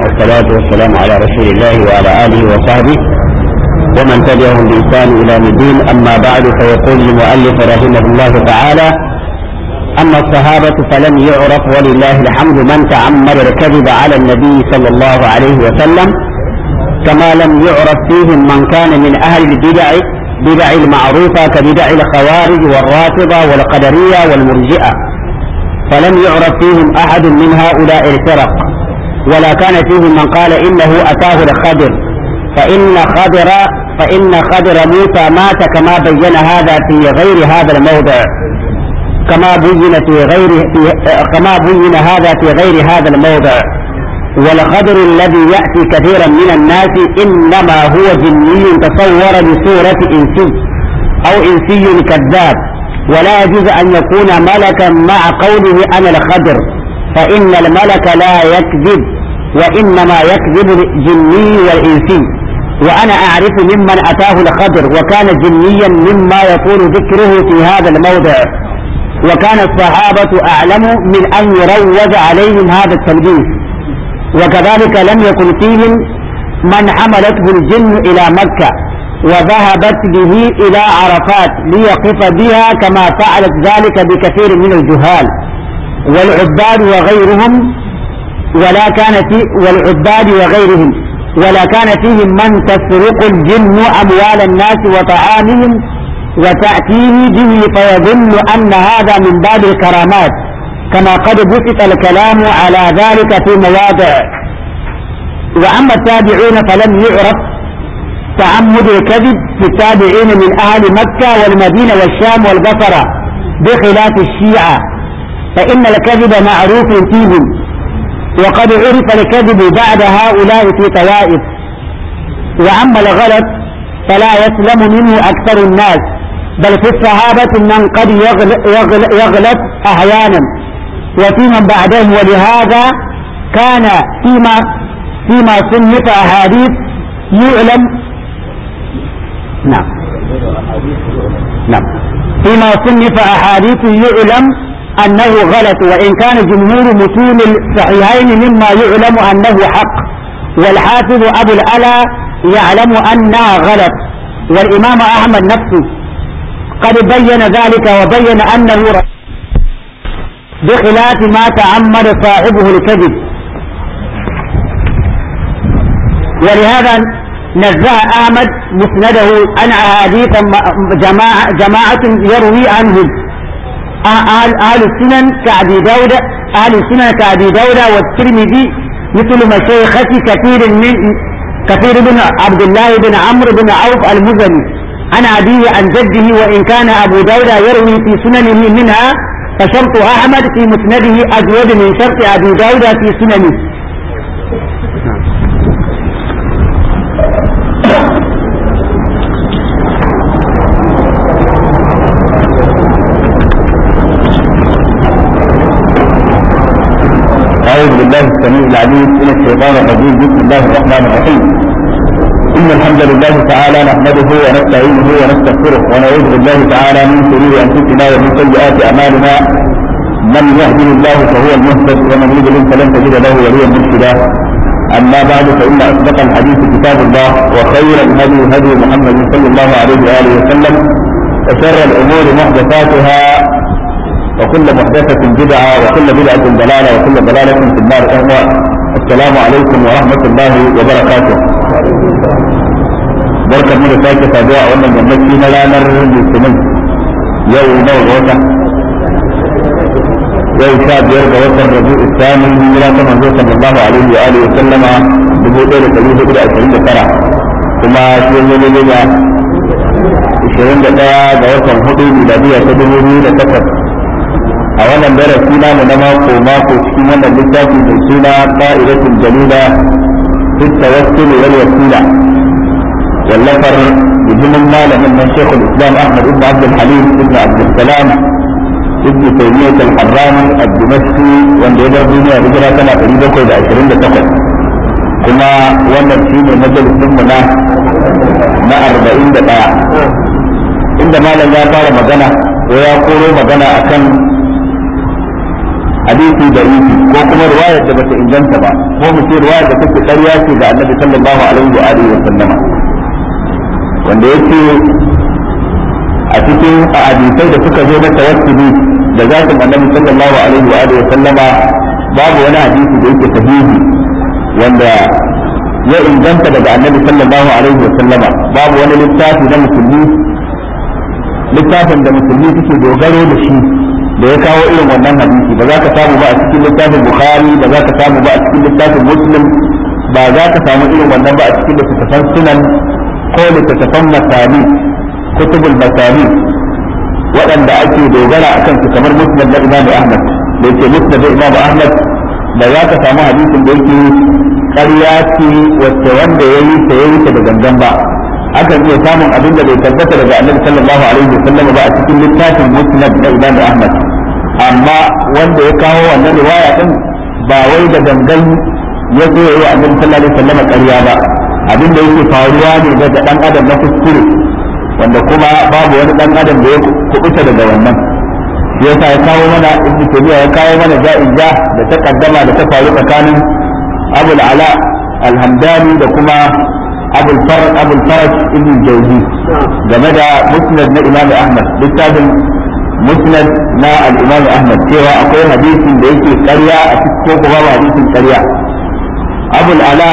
والصلاة والسلام على رسول الله وعلى آله وصحبه ومن تبعهم بإحسان إلى الدين أما بعد فيقول المؤلف رحمه الله تعالى أما الصحابة فلم يعرف ولله الحمد من تعمد الكذب على النبي صلى الله عليه وسلم كما لم يعرف فيهم من كان من أهل البدع بدع المعروفة كبدع الخوارج والرافضة والقدرية والمرجئة فلم يعرف فيهم أحد من هؤلاء الفرق ولا كان فيهم من قال إنه أتاه الخضر فإن خضر فإن خضر موسى مات كما بين هذا في غير هذا الموضع كما بين في غير في كما بين هذا في غير هذا الموضع والخضر الذي يأتي كثيرا من الناس إنما هو جني تصور بصورة إنسي أو إنسي كذاب ولا يجوز أن يكون ملكا مع قوله أنا الخضر فإن الملك لا يكذب وإنما يكذب الجني والإنسي وأنا أعرف ممن أتاه الخضر وكان جنيا مما يكون ذكره في هذا الموضع وكان الصحابة أعلم من أن يروج عليهم هذا التلبيس وكذلك لم يكن فيهم من حملته الجن إلى مكة وذهبت به إلى عرفات ليقف بها كما فعلت ذلك بكثير من الجهال والعباد وغيرهم ولا كان في والعباد وغيرهم ولا كان فيهم من تسرق الجن أموال الناس وطعامهم وتأتيه به فيظن أن هذا من باب الكرامات كما قد بسط الكلام على ذلك في مواضع وأما التابعون فلم يعرف تعمد الكذب في التابعين من أهل مكة والمدينة والشام والبصرة بخلاف الشيعة فإن الكذب معروف فيهم وقد عرف الكذب بعد هؤلاء في طوائف وأما الغلط فلا يسلم منه أكثر الناس بل في الصحابة من قد يغلط, يغلط أحيانا وفي من بعدهم ولهذا كان فيما فيما صنف أحاديث يعلم نعم نعم فيما صنف أحاديث يعلم أنه غلط وإن كان جمهور متون الصحيحين مما يعلم أنه حق والحافظ أبو الألا يعلم أنها غلط والإمام أحمد نفسه قد بين ذلك وبين أنه بخلاف ما تعمد صاحبه الكذب ولهذا نزه أحمد مسنده عن أحاديث جماعة, جماعة يروي عنهم أهل, أهل السنن كأبي داود أهل السنن كأبي داود والترمذي مثل مشايخة كثير من كثير بن عبد الله بن عمرو بن عوف المزني عن أبيه عن جده وإن كان أبو داود يروي في سننه منها فشرط أحمد في مسنده أزود من شرط أبي داود في سننه أعوذ بالله السميع العليم من الشيطان الرجيم بسم الله الرحمن الرحيم إن الحمد لله تعالى نحمده ونستعينه ونستغفره ونعوذ بالله تعالى من شرور أنفسنا ومن سيئات أعمالنا من يهده الله فهو المهتد ومن يضلل فلن تجد له وليا مرشدا أما بعد فإن أصدق الحديث كتاب الله وخير الهدي هدي محمد صلى الله عليه وآله وسلم وشر الأمور محدثاتها وكل محدثة بدعة وكل بدعة ضلالة وكل ضلالة في النار أهوى السلام عليكم ورحمة الله وبركاته بركة من ساكة تابعة ومن يمشي ملانا للسنين يوم نوع وطن يوم شاب يرجع وطن ربيع الثاني من كما صلى الله عليه وآله وسلم بموضوع الحديث إلى 20 سنة ثم شيء يلي 21 ga watan hudu miladiya ta dubu biyu da takwas a wannan darasi namu na mako mako cikin wannan littafi mai suna qa'idatul jalila fi tawassul wal wasila wallafar bijimin malamin nan shekul islam ahmad ibn abd halim ibn abd salam ibn taymiyyah al-harrani ad-dimashqi wanda ya bar duniya hijira tana 728 kuma wannan shine majalisin mu na na 41 inda malam ya fara magana ko ya koro magana akan hadisi da isi ko kuma riwayar da bata inganta ba ko mu ce riwayar da take ƙarya ce ga annabi sallallahu alaihi wa alihi wa sallama wanda yake a cikin hadisai da suka zo na tawassuli da zatin annabi sallallahu alaihi wa alihi wa sallama babu wani hadisi da yake sahihi wanda ya inganta daga annabi sallallahu alaihi wa sallama babu wani littafi na musulmi littafin da musulmi suke dogaro da shi da ya kawo irin wannan hadisi ba za ka samu ba a cikin littafin bukhari ba za ka samu ba a cikin littafin muslim ba za ka samu irin wannan ba a cikin littattafan sunan ko littattafan masani kutubul masani waɗanda ake dogara a kansu kamar musnad na imamu ahmad da yake musnad na imamu ahmad da za ka samu hadisin da yake ƙarya ce wacce wanda ya yi ta ya yi ta da gangan ba akan iya samun abin da bai tabbata daga annabi sallallahu alaihi wa sallam ba a cikin littafin musnad na imamu ahmad amma wanda ya kawo wannan riwaya din ba wai da gangan ya zo yayi annabi sallallahu alaihi wa sallam ƙarya ba abin da yake faruwa ne daga dan adam na kuskure wanda kuma babu wani dan adam da ya kubuta daga wannan shi yasa ya kawo mana ibnu tabiya ya kawo mana ja'in ja da ta kaddama da ta faru tsakanin abul ala alhamdani da kuma abul faraj abul faraj ibn jawzi game da musnad na imam ahmad littafin musnad na al-imam ahmad cewa akwai hadisin da yake ƙarya a cikin ko babu hadisin ƙarya abul ala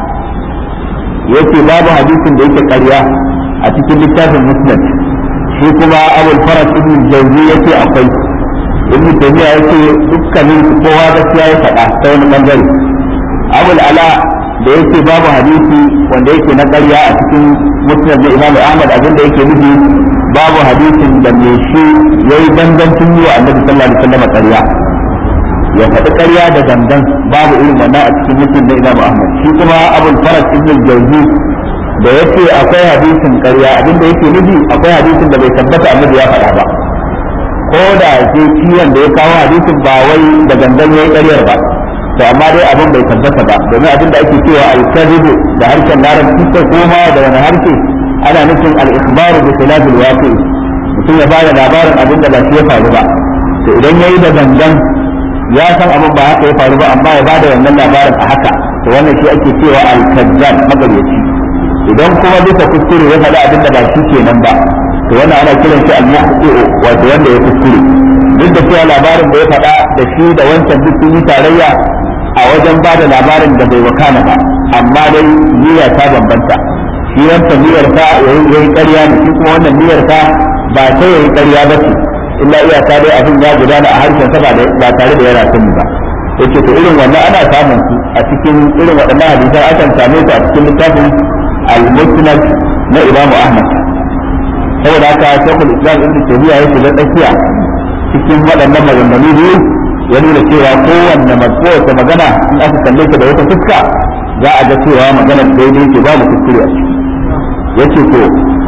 yace babu hadisin da yake ƙarya a cikin littafin musnad shi kuma abul faraj ibn jawzi yace akwai ibn taymiya yace dukkanin kowa gaskiya ya faɗa ta wani bangare abul ala da yake babu hadisi wanda yake na ƙarya a cikin musnad na imamu ahmad abin da yake nufi babu hadisin da me shi yayi dangancin yi wa annabi sallallahu alaihi wasallam ƙarya ya faɗi ƙarya da dangan babu irin wannan a cikin musnad na imamu ahmad shi kuma abul faraj ibn jawzi da yake akwai hadisin ƙarya abin da yake nufi akwai hadisin da bai tabbata annabi ya faɗa ba ko da ke ciwon da ya kawo hadisin ba wai da gangan yayi ƙaryar ba to amma dai abin bai tabbata ba domin abin da ake cewa al-kadhibu da harshen larabci ko kuma da wani harshe ana nufin al-ikhbaru bi khilaf al-waqi mutum ya bada labarin abin da ba shi ya faru ba to idan yayi da gangan ya san abin ba haka ya faru ba amma ya bada wannan labarin a haka to wannan shi ake cewa al-kadzab magaryaci idan kuma bisa kuskure ya faɗi abin da ba shi kenan ba to wannan ana kiran shi al-muhti'u wato wanda ya kuskure duk da cewa labarin da ya faɗa da shi da wancan duk sun yi tarayya a wajen ba da labarin da bai wakana ba amma dai niyya ta bambanta shi wancan niyyar ta yayi ƙarya ne shi kuma wannan niyyar ta ba ta yayi ƙarya ba ce illa iyaka dai abin ya gudana a harshen sa ba tare da yana sani ba yace to irin wannan ana samun su a cikin irin waɗannan hadisan akan same su a cikin littafin al-musnad na Imam Ahmad saboda haka Sheikhul Islam Ibn Taymiyyah ya shiga tsakiya cikin waɗannan maganganu biyu ya nuna cewa kowanne kowace magana in aka kalle ta da wata fuska za a ga cewa magana daidai ce babu kuskure a ciki yace to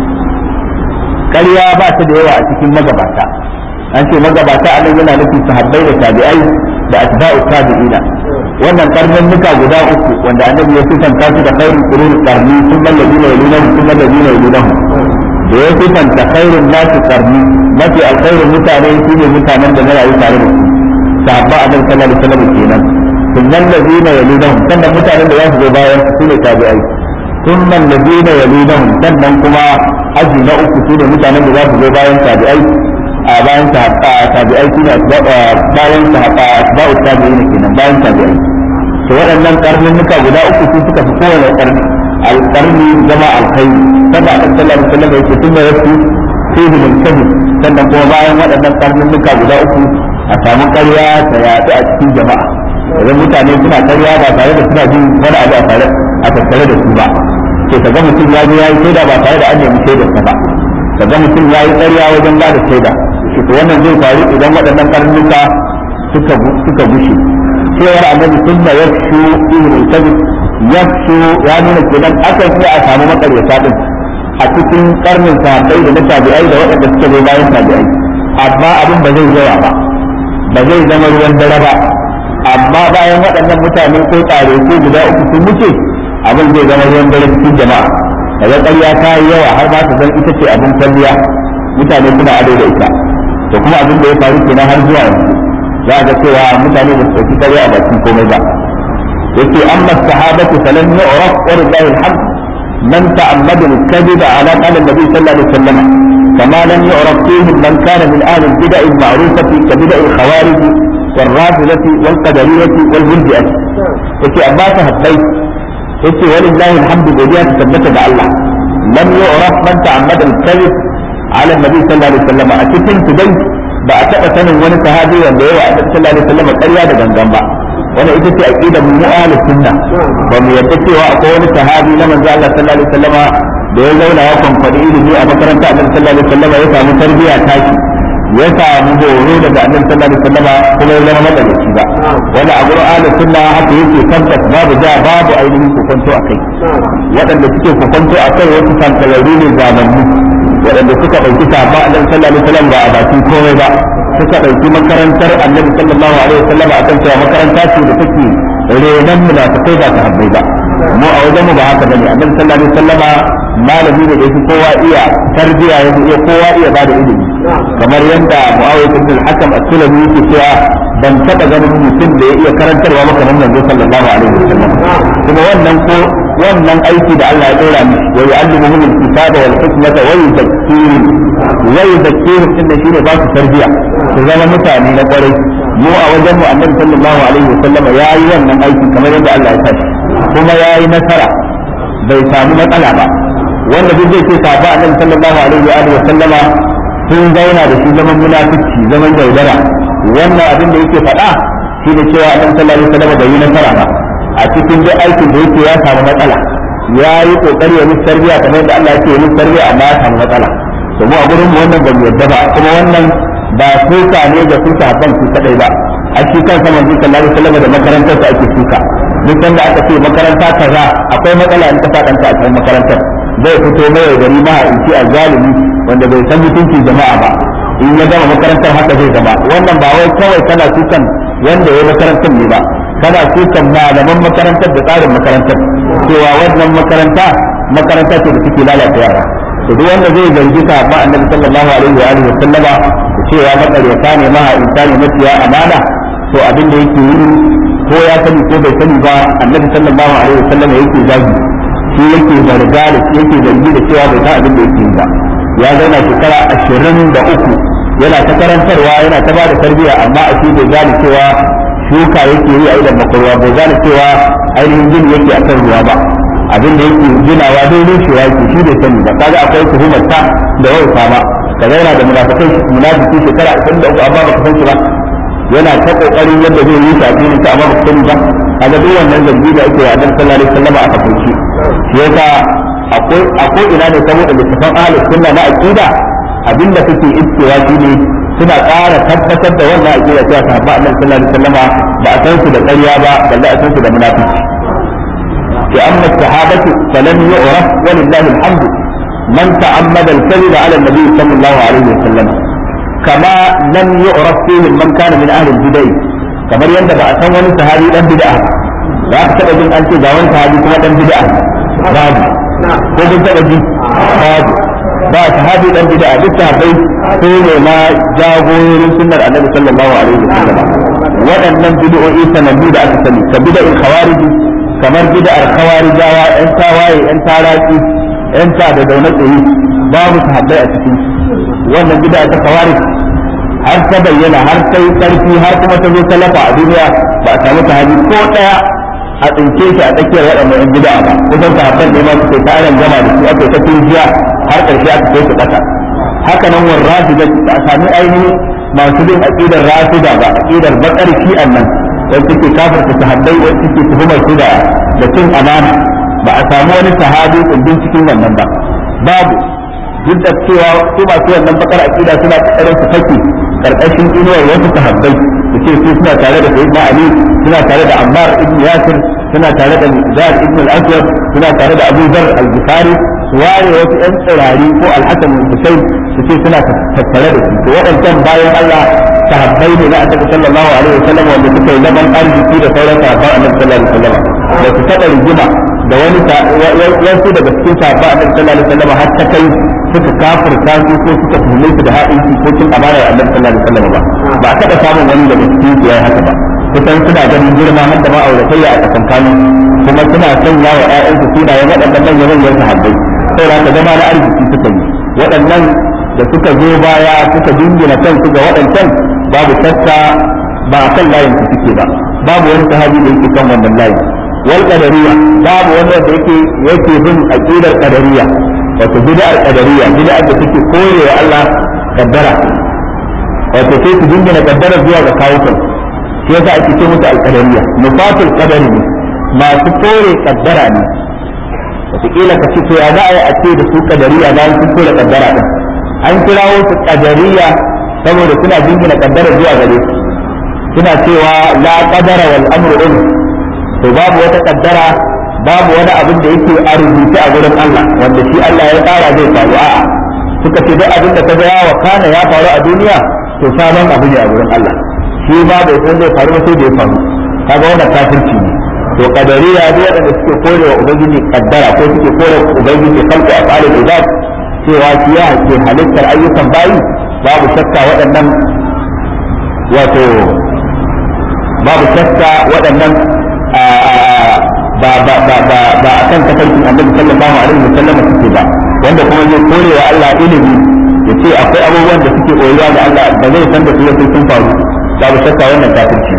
ƙarya ba ta da yawa a cikin magabata an ce magabata a nan yana nufin sahabbai da tabi'ai da atba'u tabi'ina wannan karnin nuka guda uku wanda annabi ya sifanta su da khairul qurun qarni thumma alladhina yalunahum thumma alladhina yalunahum da ya sifanta khairun nasi qarni mafi alkhairin mutane shine mutanen da na rayu tare da su sahabba annabi sallallahu alaihi wasallam kenan thumma alladhina yalunahum sannan mutanen da za su zo bayan su ne tabi'ai thumma alladhina yalunahum sannan kuma aji na uku su ne mutanen da za su zo bayan tabi'ai a bayan tabi'ai su ne bayan asba'u tabi'ai kenan bayan tabi'ai to waɗannan karnuka guda uku su suka fi kowane karni alƙarni zama alkhairi sannan a sallallahu alaihi wasallam yake sunna yasu fihi min kadhib sannan kuma bayan waɗannan karnuka guda uku a samu ƙarya ta yaɗu a cikin jama'a idan mutane suna ƙarya ba tare da suna jin wani abu a tare a tattare da su ba to kaga mutum ya je ya yi shaida ba tare da an nemi shaidar sa ba kaga mutum ya yi ƙarya wajen ba da shaida to wannan zai faru idan waɗannan karnuka suka suka gushe cewar annabi sunna yafshu fihi min kadhib yafshu ya nuna kenan akan iya a samu makaryata din a cikin karnin sahabbai da na tabi'ai da waɗanda suka zo bayan tabi'ai amma abin ba zai yawa ba ba zai zama ruwan dare ba amma bayan waɗannan mutane ko tsare ko guda uku sun wuce abin zai zama ruwan dare cikin jama'a daga ƙarya ta yi yawa har ba ta zan ita ce abin kwalliya mutane suna ado da ita to kuma abin da ya faru kenan har zuwa yanzu za ga cewa mutane da su ɗauki kare a bakin komai ba yake amma sahabatu falan yu'raf wa lillahi alhamd man ta'ammada al-kadhib ala qala an-nabi sallallahu alaihi wasallam كما لم يعرف فيهم من كان من اهل البدع المعروفه كبدع الخوارج والرافضه والقدريه والمرجئه. يقول أما تهبيت يقول ولله الحمد godiya ta tabbata ga Allah لم يعرف من تعمد الكذب على النبي صلى الله عليه وسلم a cikin su dai ba a taɓa sanin wani sahabi wanda yawa a sallallahu alaihi wasallam ƙarya da gangan ba wannan ita ce aqidar mu ahlus sunna ba mu yarda cewa akwai wani sahabi na manzo Allah sallallahu alaihi wasallam da ya zauna ya kwamfadi ilimi a makaranta annabi sallallahu alaihi wasallam ya samu tarbiyya taki ya samu horo daga annabi sallallahu alaihi wasallam kuma ya zama madalici ba wanda a gurin ahlus sunna haka yake tabbas babu ja babu ainihin kokonto a kai waɗanda suke kokonto a kai wasu sankararru ne zamanni waɗanda suka ɗauki sabon annabi sallallahu alaihi wasallam ba a bakin komai ba suka ɗauki makarantar annabi sallallahu alaihi wasallam a kan cewa makaranta ce da take renon munafikai ba ta habbai ba mu a wajen mu ba haka bane annabi sallallahu alaihi wasallama malami ne da yake kowa iya tarbiya yake iya kowa iya bada ilimi kamar yadda muawiya ibn al-hakam as-sulami yake cewa ban taba ganin mutum da ya iya karantarwa maka nan manzo sallallahu alaihi wasallam kuma wannan ko wannan aiki da Allah ya dora mishi wa yu'allimuhum al-kitaba wal hikmata wa yuzakkihim wa yuzakkihim inda shine ba su tarbiya su zama mutane na kwarai mu a wajen mu annabi sallallahu alaihi wasallam yayi wannan aiki kamar yadda Allah ya tashi kuma yayi nasara bai samu matsala ba wanda duk zai ce sahaba annabi sallallahu alaihi wa sallama sun zauna da shi zaman munafici zaman yaudara wannan abin da yake faɗa shi da cewa annabi sallallahu alaihi wa sallama bai yi nasara ba a cikin duk aikin da yake ya samu matsala ya yi kokari ya musu tarbiya kamar yadda Allah yake yi musu tarbiya amma ya samu matsala to mu a gurin mu wannan ban yadda ba kuma wannan ba suka ne ga su sahabban su kadai ba a shi kansa manzo sallallahu alaihi wasallam da makarantarsa ake suka duk da aka ce makaranta kaza akwai matsala in ka faɗanta a cikin makarantar zai fito mai gari ma in ci zalimi wanda bai san mutuncin jama'a ba in ya gama makarantar haka zai zama wannan ba wai kawai kana sukan wanda ya makarantar ne ba kana sukan malaman makarantar da tsarin makarantar cewa wannan makaranta makaranta ce da suke lalata yara to duk wanda zai zargi ta ba annabi sallallahu alaihi wa alihi wa sallama cewa makaryata ne ma insani mafiya amana to abin da yake yi ko ya sani ko bai sani ba annabi sallallahu alaihi wa sallama yake zagi shi yake zarga da shi yake zargi da cewa bai san abin da yake yi ba ya zauna shekara ashirin da uku yana ta karantarwa yana ta bada tarbiyya amma a shi bai gane cewa shuka yake yi a idan makarwa bai gane cewa ainihin gini yake a kan ruwa ba abin da yake ginawa dai rushewa yake shi bai sani ba kaga akwai tuhumar ta da wauta ba ka zauna da munafikai munafiki shekara ashirin da uku amma baka san shi ba yana ta kokarin yadda zai yi shafi ne ta amma baka sani ba kaga duk wannan zargi da ake wa annabi sallallahu alaihi wasallam a kafirci shi yasa akwai akwai ina ne saboda littafin ahlus sunna na aqida abinda kake iskewa shine suna ƙara tabbatar da wannan aqida cewa sahabba annabi sallallahu alaihi wasallam ba a san su da ƙarya ba balle a san su da munafiki في أما الصحابة فلم يعرف ولله الحمد من تعمد الكذب على النبي صلى الله عليه وسلم كما لم يعرف فيهم من كان من أهل البدع كما يندى بأسان وني صحابي دان بدعة لا تبقى جن أنت داون صحابي كما دان بدعة باب ko kun taɓa ji babu ba sahabi dan bid'a duk sahabbai su ne ma jagororin sunnar annabi sallallahu alaihi wasallam waɗannan bid'o'i sanannu da aka sani ka bid'a'il khawarij kamar bid'ar khawarijawa yan tawaye yan taraki yan ta da dauna tsaye babu sahabbai a cikin wannan bid'a ta khawarij har ta bayyana har ta yi karfi har kuma ta zo talafa a duniya ba a samu sahabi ko daya a tsince shi a tsakiyar waɗannan yan bid'a ba kusan sahabban ne ma su kai tarin gama da su aka ta tunjiya har ƙarshe aka kai su ƙasa haka nan war rafida ba a sami ainihin masu bin aqidar rafida ba aqidar bakar shi'an nan wanda take kafirta sahabbai wanda take tuhumar su da da cin amana ba a samu wani sahabi kundin cikin wannan ba babu duk da cewa su masu wannan bakar aqida suna kokarin su fake karkashin inuwar wasu sahabbai su ce su suna tare da sayyidina ali suna tare da ammar ibn yasir suna tare da zar ibn al-aswad suna tare da abu dhar al-bukhari su ware wasu yan tsirari ko al-hasan al-husayn su ce suna tattare da su to waɗancan bayan Allah sahabbai ne na annabi sallallahu alaihi wasallam wanda suka yi zaman arziki da sauran sahabban annabi sallallahu alaihi wasallam da su taɓa rigima da wani wasu daga cikin sahabban annabi sallallahu alaihi wasallam har ta kai suka kafirta su ko suka tuhume su da haɗinci ko cin amana da annabi sallallahu alaihi wasallam ba ba a taɓa samun wani daga cikin su yayi haka ba kusan suna ganin girma har da ma'auratayya a tsakankanin kuma suna sanya wa ƴaƴansu sunayen waɗannan manyan manyan sahabbai saboda ka zama na arziki suka yi waɗannan da suka zo baya suka dingina kansu ga waɗancan babu shakka ba a kan layin su suke ba babu wani sahabi da yake kan wannan layin wal qadariyya babu wani wanda yake yake bin aqidar qadariyya wato bid'ar qadariyya bid'ar da take korewa Allah kaddara wato sai su dingina kaddara zuwa ga kawukan shi yasa ake ce musu al-qadariyya nufatul qadari ne masu kore kaddara ne wataƙila ka ce to ya za a yi a ce da su kadariya bayan sun kore kaddara din an kirawo su kadariya saboda suna jingina kaddara zuwa gare su suna cewa la qadara wal amru din to babu wata kaddara babu wani abin da yake a rubuce a gurin Allah wanda shi Allah ya tsara zai faru a'a suka ce duk abin da ka ga ya wakana ya faru a duniya to sabon abu ne a gurin Allah shi ba bai san zai faru ba sai da ya faru kaga wannan kafirci ne to kadariya duk waɗanda suke kore wa ubangiji kaddara ko suke kore ubangiji khalqu af'alul ibad cewa shi ya ke halittar ayyukan bayi babu shakka waɗannan wato babu shakka waɗannan ba ba ba ba ba a kan tafarkin annabi sallallahu alaihi wa sallam suke ba wanda kuma zai kore wa Allah ilimi ya ce akwai abubuwan da suke koyuwa ga Allah ba zai san da su sai sun faru babu shakka wannan kafirci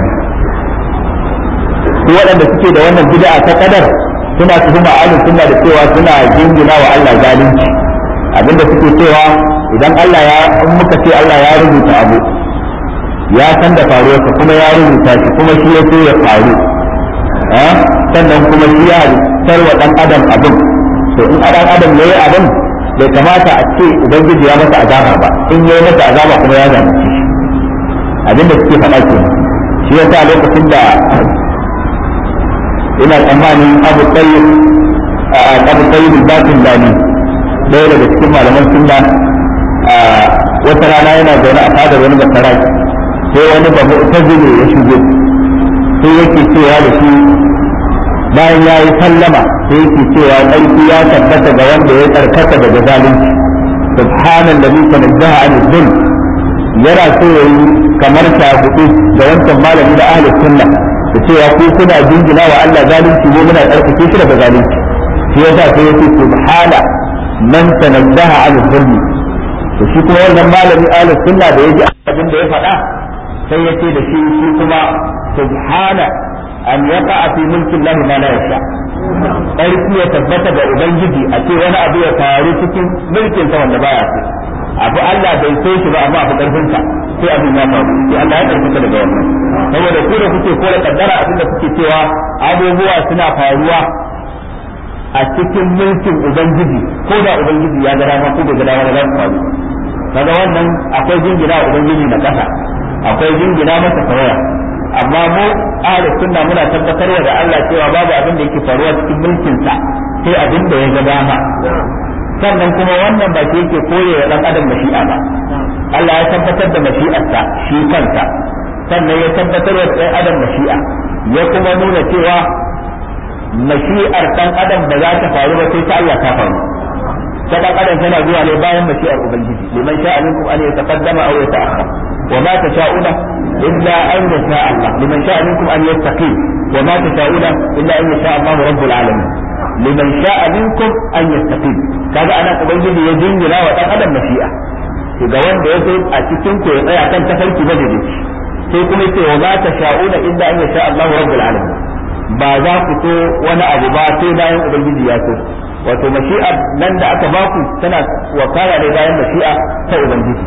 su waɗanda suke da wannan bid'a ta kadar suna tuhuma ahlus sunna da cewa suna jingina wa Allah zalunci abinda suke cewa idan Allah ya in muka ce Allah ya rubuta abu ya san da faruwarsa kuma ya rubuta shi kuma shi ya so ya faru sannan kuma shi ya halittar wa dan adam abin to in dan adam yayi abin bai kamata a ce ubangiji ya masa azaba ba in yayi masa azaba kuma ya zalunci shi abinda suke faɗa ke shi yasa lokacin da ina tsammanin abu tsayyib abu tsayyib batin dani ɗaya daga cikin malaman sunna wata rana yana zaune a fadar wani basaraki sai wani babu tazile ya shigo sai yake cewa da shi bayan ya yi sallama sai yake cewa ƙarfi ya tabbata ga wanda ya tsarkaka daga zalunci subhanan da bisa nazzaha an zulm yana so ya yi kamar shagudu da wancan malami da ahli sunna da cewa ku kuna jingina wa Allah zalunci mu muna tsarkake shi daga zalunci shi yasa sai yake subhana man tanazzaha an zulm to shi kuma wannan malami ahli sunna da yaji abin da ya faɗa sai ya ce da shi shi kuma subhana an yaqa fi mulki Allah ma la yasha ƙarfi ya tabbata ga ubangiji a ce wani abu ya faru cikin mulkin sa wanda baya so abu Allah bai so shi ba amma abu karfin sa sai abin ya faru sai Allah ya karfin daga wannan saboda ku da kuke kore kaddara abin da kuke cewa abubuwa suna faruwa a cikin mulkin ubangiji ko da ubangiji ya ga dama ko bai ga dama za su faru kaga wannan akwai jingina ubangiji na kasa akwai jingina masa tawaya amma mu ahlus sunna muna tabbatarwa da Allah cewa babu abin da yake faruwa cikin mulkin sa sai abin da ya ga dama sannan kuma wannan ba shi yake koye wa dan adam mashi'a ba Allah ya tabbatar da mashi'arsa shi kansa sannan ya tabbatar da dan adam mashi'a ya kuma nuna cewa mashi'ar dan adam ba za ta faru ba sai ta Allah ta faru ta dan adam tana zuwa ne bayan mashi'ar ubangiji liman sha'a minkum an yataqaddama aw yata'akhkhar وما تشاءون إلا أن يشاء الله لمن شاء منكم أن يستقيم وما تشاءون إلا أن يشاء الله رب العالمين لمن شاء منكم أن يستقيم كذا أنا أبين يجين لا وتقدم مشيئة ga wanda ya so a cikin ku ya tsaya kan tafarki na dade sai kuma yace wa ma tasha'una illa an yasha Allahu rabbul alamin ba za ku so wani abu ba sai bayan ubangiji ya so wato mashi'a nan da aka baku tana wakala ne bayan mashi'a ta ubangiji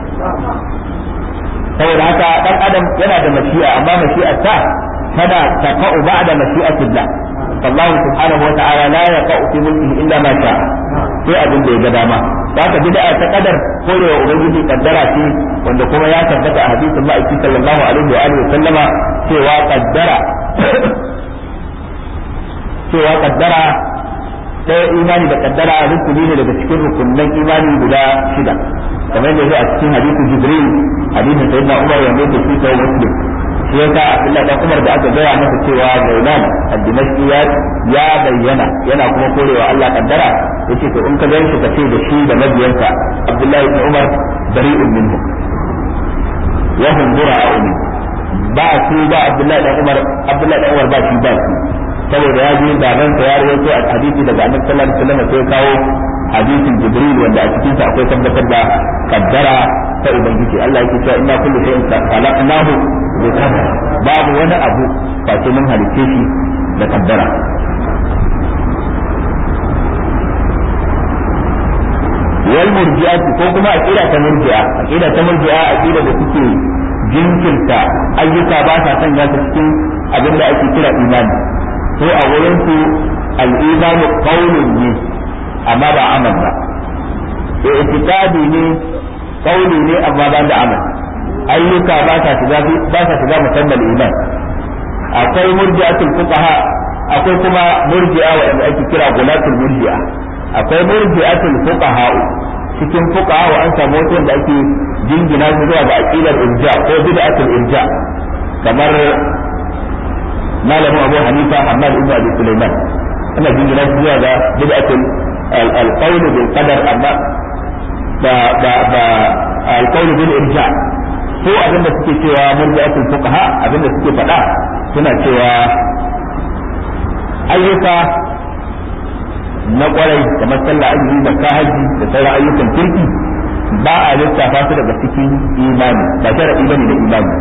saboda haka dan adam yana da mashi'a amma mashi'ar ta tana taqa'u ba'da mashi'atillah Allah subhanahu wa ta'ala la yaqa'u fi mulkihi illa ma sha'a sai abin da ya ga dama haka bid'a ta kadar korewa ubangiji kaddara ce wanda kuma ya tabbata a hadisin ma'aiki sallallahu alaihi wa alihi sallama cewa kaddara cewa kaddara ɗaya imani da kaddara rukuni ne daga cikin rukunan imani guda shida kamar yadda zai a cikin hadisin jibril hadisin sayyidina umar wanda yake shi sai muslim shi yasa Abdullahi dan Umar da aka gaya masa cewa Zaidan ad-Dimashqi ya bayyana yana kuma korewa Allah kaddara yace to in ka gan shi ka ce da shi da mabiyansa Abdullahi ibn Umar bari'un minhu wa hum bura'u min ba su ba Abdullahi dan Umar Abdullahi dan Umar ba shi ba su saboda ya ji babansa ya rawaito a hadisi daga Annabi sallallahu alaihi wasallam sai kawo hadisin Jibril wanda a cikin sa akwai tabbatar da kaddara ta ubangiji Allah yake cewa inna kullu shay'in khalaqnahu bi qadar babu wani abu face mun halicce shi da kaddara wal murji'ati ko kuma aqida ta murji'a aqida ta murji'a aqida da suke jinkirta ayyuka ba sa sanya su cikin abin da ake kira imani ko a wurin su al-imanu qawlun ne amma ba amal ba i'tiqadi ne qawli ne amma ba da amal ayyuka ba sa shiga ba sa shiga musamman iman akwai murji'atul fuqaha akwai kuma murji'a wanda ake kira gulatul murji'a akwai murji'atul fuqaha cikin fuqaha wa an samu wata wanda ake jingina su zuwa ga aqidar irja ko bid'atul irja kamar malamu Abu Hanifa Ahmad ibn Abi Sulaiman ana jingina su zuwa ga bid'atul al-qawl bil qadar amma ba ba ba al-qawl bil irja ko abinda suke cewa murji'atul fuqaha abinda suke faɗa suna cewa ayyuka na kwarai kamar sallah azumi da haji da sauran ayyukan kirki ba a lissafa su daga cikin imani ba sharadi bane da imani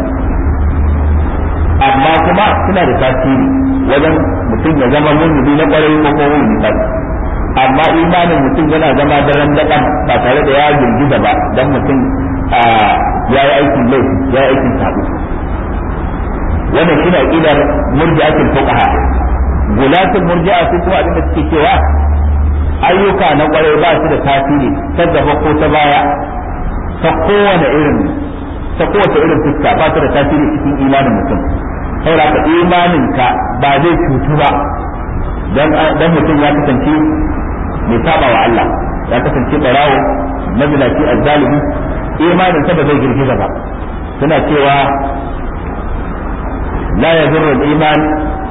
amma kuma suna da tasiri wajen mutum ya zama mummuni na kwarai ko kuma mummuni ba amma imanin mutum yana zama daren daɗan ba tare da ya girgiza ba dan mutum ya yi aikin laifi ya yi aikin sabo wannan shi ne aqidar murji'atul fuqaha gulatul murji'a su kuma abin da suke cewa ayyuka na kwarai ba su da tasiri ta gaba ko ta baya ta kowane irin ta kowace irin fuska ba su da tasiri cikin imanin mutum saboda ka imanin ka ba zai cutu ba dan mutum ya kasance mai saba wa Allah ya kasance barawo mazinaci azzalimi imanin sa ba zai girgiza ba suna cewa la yadurru al-iman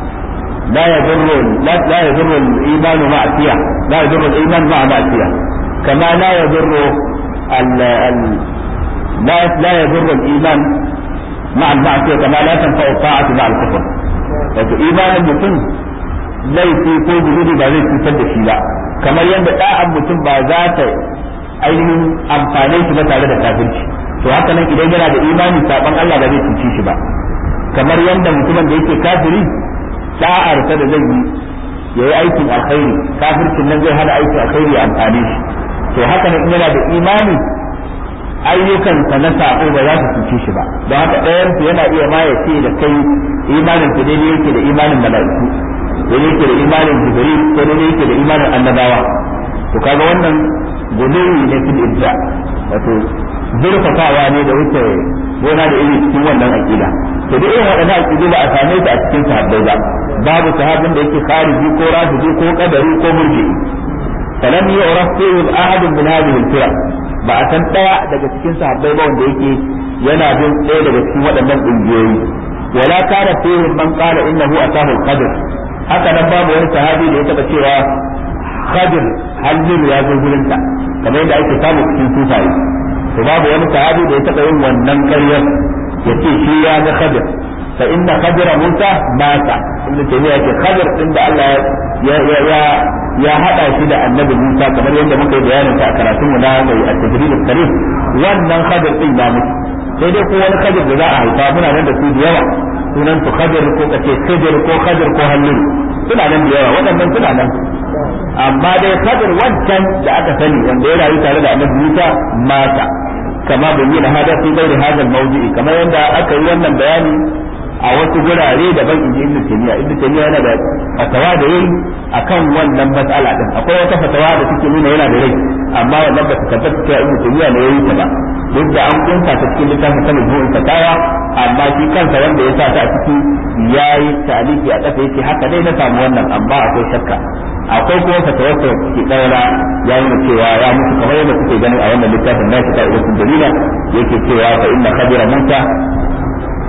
لا يضر لا, لا يضر الايمان معصيه لا يضر الايمان مع معصيه كما لا يضر ال ال لا لا يضر الايمان مع المعصيه كما لا تنفع الطاعه مع الكفر wato imanin mutum laifi ko zunubi ba zai cutar da shi ba kamar yadda da'an mutum ba za ta ainihin amfane shi ba tare da kafirci to haka nan idan yana da imani saban Allah ba zai cuci shi ba kamar yadda mutumin da yake kafiri da'arsa da zai yi ya yi aikin alkhairi kafircin nan zai hana aikin alkhairi ya amfane shi to haka nan yana da imani ayyukansa na sako ba za su cuce shi ba don haka ɗayan su yana iya ma ya ce da kai imanin ku daidai yake da imanin mala'iku daidai yake da imanin jibril ko daidai yake da imanin annabawa to kaga wannan guduwi ne fil ibda wato zurfafawa ne da wuce gona da iri cikin wannan aqida to duk irin waɗannan aqidu ba a same su a cikin sahabbai ba babu sahabin da yake khariji ko rafidi ko qadari ko murji'i falam yu'raf fihi ahad min hadhihi al-firaq ba a san daya daga cikin sahabbai ba wanda yake yana bin ɗaya daga cikin waɗannan ƙungiyoyi wala kana fihi man qala innahu atahu al-qadr haka nan babu wani sahabi da ya taba cewa qadir halin ya zo gurinta kamar yadda ake samu cikin sufaye to babu wani sahabi da ya taba yin wannan ƙaryar ya ce shi ya ga khadir fa inna khadira musa mata ibnu taymiya yake khadir din da Allah ya ya ya ya hada shi da annabi musa kamar yadda muka yi bayanin ta a karatun mu na mai at-tajrid al-karim wannan khadir din ya mutu sai dai ko wani khadir da za a haifa muna nan da su da yawa sunan su khadir ko kace khadir ko khadir ko hallin suna nan da yawa waɗannan suna nan amma dai khadir wancan da aka sani wanda ya rayu tare da annabi musa mata kama bayyana hada fi gairi hada mawdu'i kamar yadda aka yi wannan bayani a wasu gurare daban inji ibnu taymiya ibnu taymiya yana da fatawa da yayi akan wannan mas'ala din akwai wata fatawa da take nuna yana da rai amma wannan ba ta tabbata cewa ibnu taymiya ne yayi ta ba duk da an kunta ta cikin littafin sanin bu'in fatawa amma shi kansa wanda ya sa ta a ciki yayi ta'aliki a kasa yake haka dai na samu wannan amma akwai shakka akwai kuma fatawar ta ke daura ya nuna cewa ya mutu kamar yadda kuke ganin a wannan littafin nashi ta ibnu dalila yake cewa fa inna khabira musa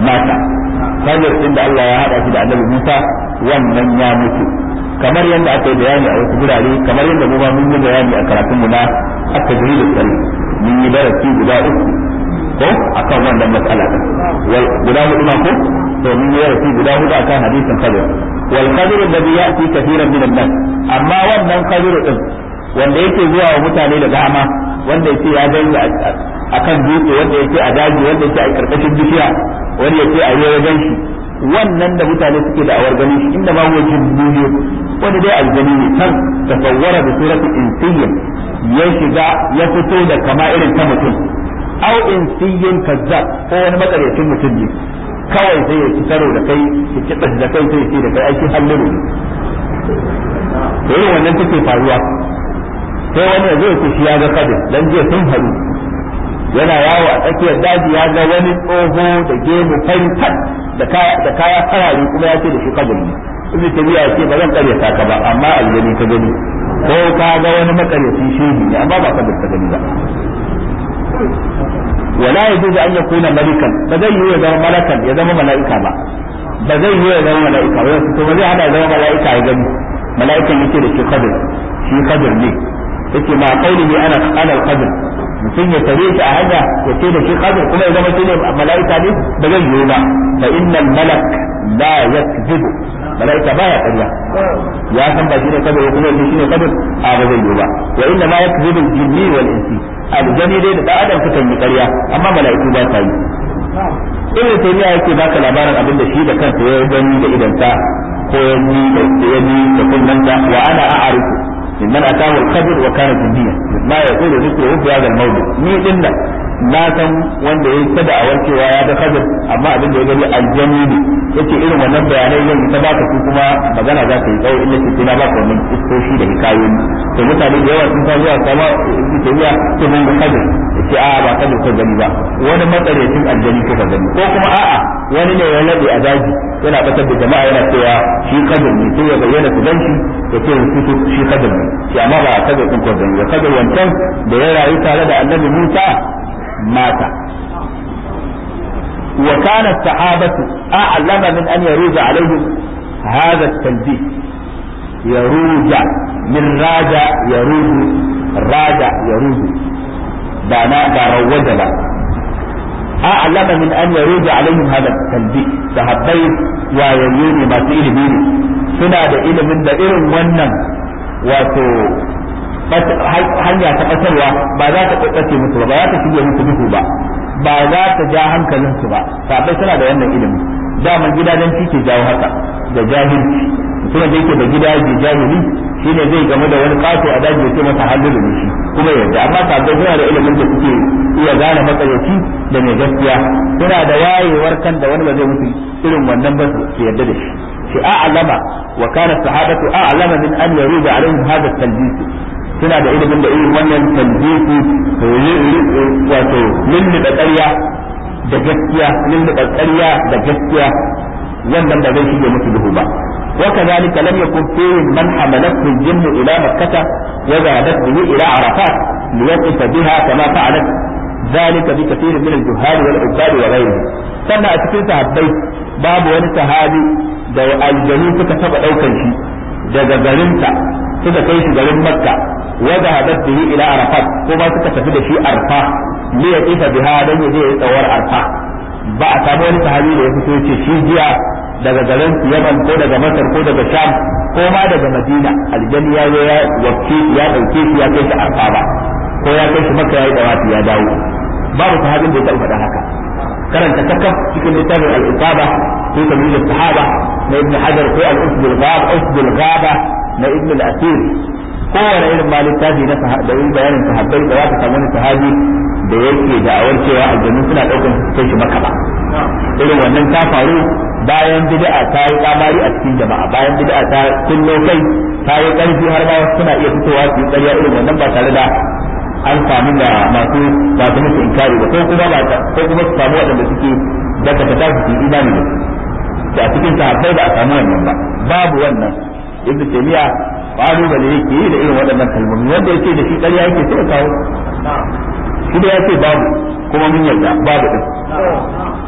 mata Khadir din da Allah ya hada shi da Annabi Musa wannan ya mutu kamar yadda aka yi bayani a wasu gurare kamar yadda mu ma mun yi bayani a karatun mu na at-tajrid al mun yi darasi guda uku ko akan wannan matsala wal guda hudu ma ko to mun yi darasi guda hudu akan hadisin Khadir wal Khadir alladhi ya'ti kathiran min an-nas amma wannan Khadir din wanda yake zuwa wa mutane da dama wanda yake ya gani akan dutse wanda yake a daji wanda yake a karkashin bishiya wanda yake a yi wajen shi wannan da mutane suke da awar gani shi inda ma huwa jinniyo wanda dai aljani ne kan tasawwara da surati insiyyin ya shiga ya fito da kama irin ta mutum au insiyyin kazzab ko wani makaryacin mutum ne kawai sai ya ci karo da kai ya ci da kai sai ya ce da kai aiki halliru ne to irin wannan take faruwa sai wani ya zai shi ya ga kadin dan jiya sun haɗu yana yawo a tsakiyar daji ya ga wani tsoho da gemu fantan da kaya farare kuma ya ce da shi kadin ne ibnu tabiya ya ce ba zan karyata ka ba amma aljani ka gani ko ka ga wani makaryaci shehi ne amma ba kadin ka gani ba wala yajuzu an yakuna malikan ba zai yi ya zama malakan ya zama mala'ika ba ba zai yi ya zama mala'ika ba to ba zai hada zama mala'ika ya gani mala'ikan yake da shi kadir shi kadir ne yake ma qaulihi ana ana al-qadr mutum ya tare shi a hanya ya ce da shi qadr kuma ya zama shi ne malaika ne ba zai yiwu ba fa innal malak la yakzibu malaika baya ƙarya ya san ba shi ne qadr kuma ya shi ne qadr a ba zai yiwu ba wa inna ma yakzibu al-jinni wal insi aljani dai da adam sukan yi ƙarya amma malaiku ba sa yi ibn taymiya yake baka labarin abin da shi da kansa ya gani da idansa ko ya ji da ya ji da kunnanta wa ana a'arifu ممن أتاه الخبر وكان جنديا ما يقول ذكره في هذا الموضوع ni din nan na san wanda ya ta da awar cewa ya ga kadir amma abin da ya gani aljani ne yace irin wannan bayanai zan ta baka su kuma magana za ta yi tsawo illa ce na baka wannan iskoshi da hikayoyi to mutane da yawa sun ta zuwa sama ibnu tabiya to mun ga kadir yace a ba kadir ko gani ba wani matsarecin aljani ko ka gani ko kuma a'a wani ne ya labe a daji yana batar da jama'a yana cewa shi kadir ne sai ya bayyana su ganshi ya ce su shi kadir ne shi amma ba kadir din ko gani ba kadir wancan da ya rayu tare da annabi Musa mata وكان الصحابة أعلم من أن يروج عليهم هذا التلبيس يروج من راجع يروج راجع يروج دانا داروج با أعلم من أن يروج عليهم هذا التلبيس صحابي ويليوني ما تيلي بيني suna da ilimin da irin wannan wato hanya ta ƙasarwa ba za ta ƙaƙƙace musu ba ba za ta shige musu duhu ba ba za ta ja hankalinsu ba sabai suna da wannan ilimi daman gidajen ke jawo haka da jahilci mutumin da yake da gidaje jahili shine zai game da wani kato a daji ya ce masa hallilu ne shi kuma yadda amma sabai suna da ilimin da suke iya gane matsayaci da mai gaskiya suna da wayewar kan da wani ba zai mutu irin wannan ba su yarda da shi shi a'lama wa kana sahabatu a'lama min an yaruda alaihim hadha at-talbis suna da ilimin da irin wannan talbisi wato lulluɓe ƙarya da gaskiya lulluɓe ƙarya da gaskiya wannan ba zai shige musu duhu ba وكذلك لم يكن فيهم من حملته الجن إلى مكة وذهبت به إلى عرفات ليقف بها كما فعلت ذلك بكثير من الجهال والعباد وغيرهم sannan a cikin sahabbai babu wani sahabi da aljanu suka taba daukar shi daga garinsa suka kai shi garin makka wadda hadat bihi ila arafat ko ba suka tafi da shi arfa li ya tsifa biha dan ya je ya tsawar arfa ba a samu wani sahabi da ya fito ce shi jiya daga garin yaman ko daga masar ko daga sham ko ma daga madina aljani ya zo ya wacce ya dauke shi ya kai shi arfa ba ko ya kai shi makka ya yi dawafi ya dawo babu sahabin da ya taɓa faɗa haka karanta kakaf cikin littafin al-isaba fi tamyiz sahaba na ibn hajar ko al-usd al-ghab usd al-ghaba na ibn al-asir kowane irin ma littafi na da yin bayanin sahabbai da za ka samu wani sahabi da yake da awar cewa aljannu suna daukar su kai shi maka ba irin wannan ta faru bayan bid'a ta yi kamari a cikin jama'a bayan bid'a ta kullo kai ta yi karfi har ma suna iya fitowa su yi ƙarya irin wannan ba tare da an samu da masu masu musu inkari ba ko kuma ba ko kuma su samu waɗanda suke daga ta tasu su imani da su a cikin sahabbai ba a samu wannan ba babu wannan ibnu taymiya kalubale yake yi da irin waɗannan kalmomi wanda yake da shi ƙarya yake sai kawo shi da ya ce babu kuma mun yarda babu din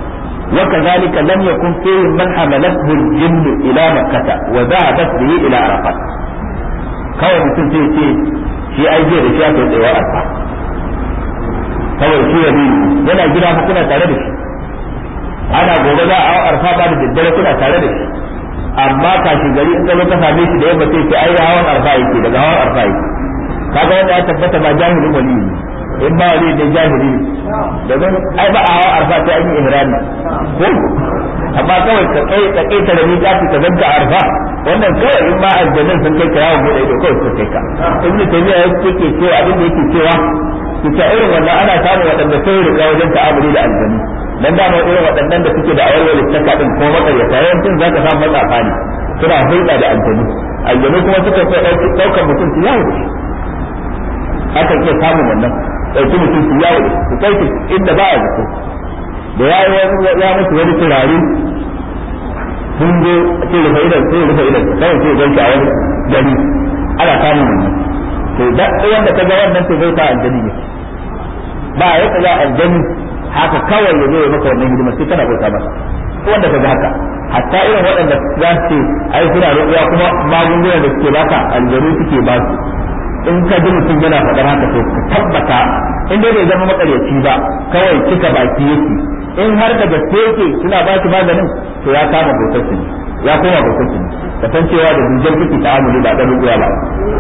وكذلك لم يكن فيهم من حملته الجن إلى مكة وذهبت به إلى عرفات kawai mutum sai ce shi ai jiya da shi aka yi tsayawa arfa kawai shi ya yana gida fa kuna tare da shi ana gobe za a arfa ba da daddare kuna tare da shi amma kashi gari in ka ka same shi da yamma sai ce ai hawan arfa yake daga hawan arfa yake kaga wanda ya tabbata ba jahilin wali ne in ba wali da jahili ne domin ai ba a hawan arfa sai an yi ihrami ko amma kawai ka kai ka kai da ni kafi ka zanka arfa wannan kawai in ma aljannan sun kai kirawo bude ido kawai sun kai ka ibn taymiya yake cewa abin da yake cewa kita irin wannan ana samun waɗanda sai rika wajen ta'amuli da aljanni dan da mu irin waɗannan da suke da awarwar littaka din ko makaryata yawancin zaka samu matsafa ne suna hulɗa da aljanni aljanni kuma suka so ɗaukar mutum su yawo akan iya samun wannan ɗauki mutum su yawo su kai inda ba a zato da ya ya mutu wani turare sun zo ce rufe idan sai rufe idan kawai sai ganki a wani gari ana samun wannan to da wanda ka ga wannan to zai ta aljani ne ba ya kaga aljani haka kawai ya zo ya maka wannan hidima sai kana bauta masa wanda ka ga haka hatta irin waɗanda za su ce ai suna roƙuwa kuma magungunan da suke baka aljanu suke ba su in ka ji mutum yana faɗar haka to ka tabbata in dai bai zama makaryaci ba kawai cika baki yake in har da gaske yake suna ba shi maganin to ya kama bautar su ne ya koma bautar su ne ka san cewa da hujjar kike ta'amuli ba da rubuya ba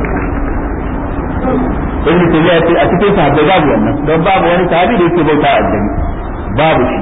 ibn tabiya ce a cikin sahabbai babu wannan don babu wani sahabi da yake bauta a aljanni babu shi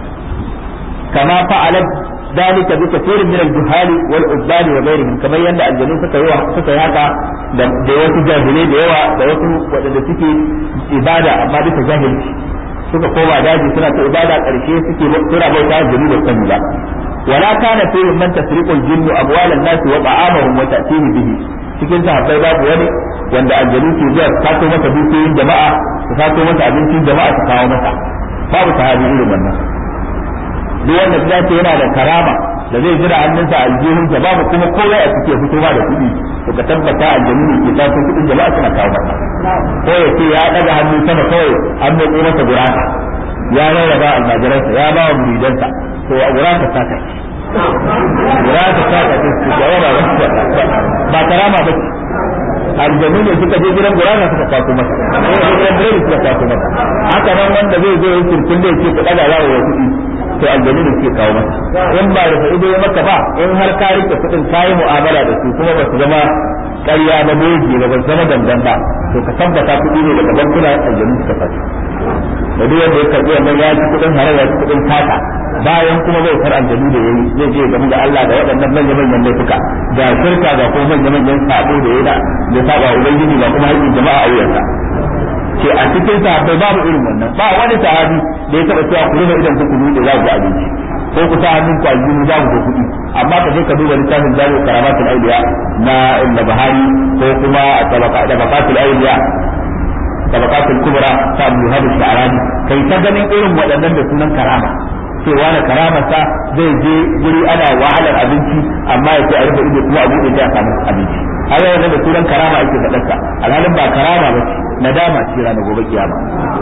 kama fa'alat ذلك بكثير من الجهال والعباد وغيرهم كما يند الجنون suka yi suka yi haka da wasu jahilai da yawa da wasu wadanda suke ibada amma bisa jahilci suka koma daji suna ta ibada karshe suke suna bauta jini da sani ba wala kana fi man tasriqul jinnu abwalan nas wa ta'amahum wa ta'tihi bihi cikin sahabbai babu wani wanda aljanu ke zuwa su kaso masa dukiyoyin jama'a su kaso masa abincin jama'a su kawo masa babu sahabi irin wannan duk wanda ya ce yana da karama da zai jira hannunsa aljihunsa babu kuma komai a cikin fitowa da kuɗi to ka tabbata aljanu ne ke taso kuɗin jama'a suna kawo masa ko ya ce ya ɗaga hannu sama kawai an mai masa gurasa ya rarraba almajiransa ya ba wa muridansa to a gurasa ta kai gurasa ta kai su jawaba ba karama ba ce aljanu ne suka je gidan gurasa suka kwaso masa ko ya je gidan biredi suka kwaso masa haka nan wanda zai zo yin kirkin da yake kuɗa da zawo ya kuɗi to aljanu ne suke kawo masa in ba da ido ya maka ba in har ka rike kuɗin ka yi mu'amala da su kuma ba su zama ƙarya na doji ba ba su zama dandan ba to ka tabbata kuɗi ne daga bankuna aljanu suka fasa da duk wanda ya karɓi wannan ya ci kuɗin haram ya ci kuɗin tata bayan kuma bai far aljanu da yayi zai je game da Allah da waɗannan manyan manyan laifuka ga shirka ga kuma manyan manyan sabo da yayi da saba ubangiji ga kuma haƙƙin jama'a a wuyansa ce a cikin sahabbai babu irin wannan ba wani sahabi da ya taba cewa ku rufe idan ku kudu za ku abinci ko ku sa hannun ku aljihu za ku kuɗi amma ka je ka duba littafin jami'u karamatul auliya na ibn bahari ko kuma tabaqatul auliya tabaqatul kubra ta abu hadu sha'rani kai ta ganin irin waɗannan da sunan karama cewa na karamarsa zai je guri ana wahalar abinci amma ya ce a rufe ido kuma a buɗe ta samu abinci haka wannan da sunan karama ake faɗarsa alhalin ba karama ba ce nadama ce ranar gobe kiyama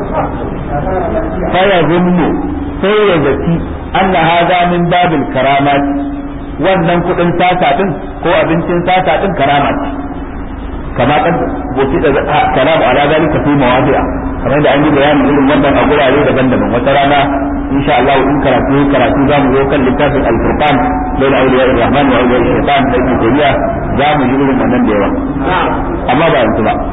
fa ya zunnu sai ya zaci anna hadha min babil karamat wannan kudin sata din ko abincin sata din karama ce kama kan boki da kalamu ala zalika fi mawadi'a kamar da an yi bayani irin wannan a gurare daban-daban wata rana insha Allah in karatu karatu zamu zo kan littafin al-furqan bayna awliya ar-rahman wa awliya ash-shaytan da ibn tayyiba zamu ji irin wannan da yawa amma ba yanzu ba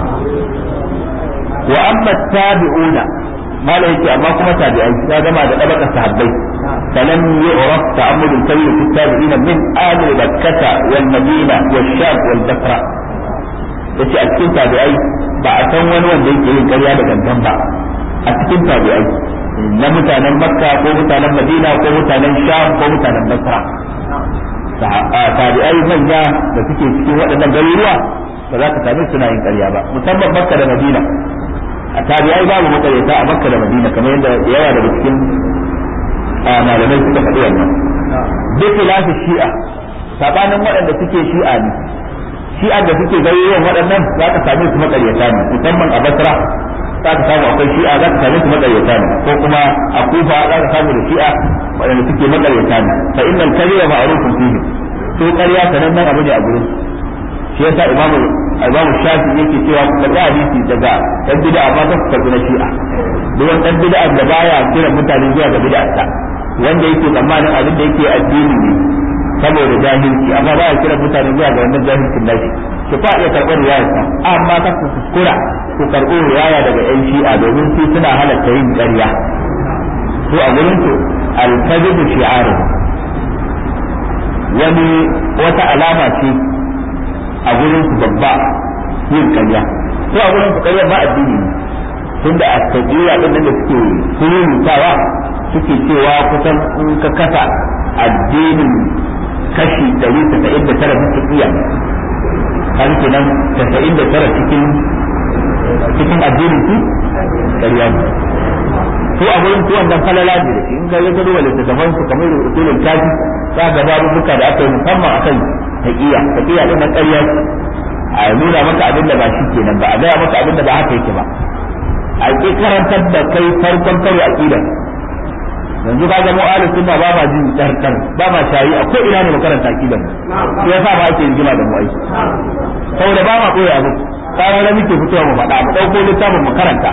wa amma tabi'una malai yake amma kuma tabi'ai ya gama da dabaka sahabbai فلم يعرف تعمد الكبير في التابعين من آل مكة والمدينة والشام والبصرة yace a cikin tabi'ai ba a san wani wanda yake yin ƙarya da gangan ba a cikin tabi'ai na mutanen makka ko mutanen madina ko mutanen sham ko mutanen basra tabi'ai manya da suke cikin waɗannan garuruwa ba za ka same suna yin ƙarya ba musamman makka da madina a tabi'ai babu makaryata a makka da madina kamar yadda yawa daga cikin malamai suka faɗi wannan duk lafi shi'a sabanin waɗanda suke shi'a ne shi'a da suke garuruwan waɗannan za ka same su makaryata ne musamman a basra za ka samu akwai shi'a za ka same su makaryata ne ko kuma a kufa za ka samu da shi'a waɗanda suke makaryata ne fa innal kadhiba ma'rufun fihi to ƙarya sanannen abu ne a gurin shi yasa imamu imamu shafi yake cewa ku karɓi hadisi daga dan bid'a ba ka karɓi na shi'a duk wani dan bid'a da baya kiran mutane zuwa ga bid'a wanda yake tsammanin abin da yake addini ne saboda jahilci amma ba ya kira mutane zuwa ga wannan jahilcin nashi ki fa iya karɓar riwayarsa amma ta ku kuskura ku karɓo riwaya daga yan shi'a domin su suna halatta yin ƙarya to a gurin su al-kadhibu shi'aru wani wata alama ce a gurin su babba yin ƙarya to a gurin su ƙarya ba addini ne tunda a tabiya din da suke surutawa suke cewa kusan in ka kasa addinin kashi ɗari tasa'in da tara bisa iya kan kenan tasa'in da tara cikin cikin addinin su ƙarya ne to a wurin su wannan falala ne da shi in ga ya gado wa littattafan su kamar usulul kafi za ga babubuka da aka yi musamman akan taqiya taqiya din na ƙarya a nuna maka abin da ba shi kenan ba a gaya maka abin da ba haka yake ba a ƙi karantar da kai farkon karo aqidar yanzu ka ga mu'alu sunna ba ma jin tsarkar ba ma shayi a ko ina ne makaranta akidan shi yasa ba ake rigima da mu ai saboda ba ma koyi abu tsara da muke fitowa mu faɗa mu ɗauko littafin mu karanta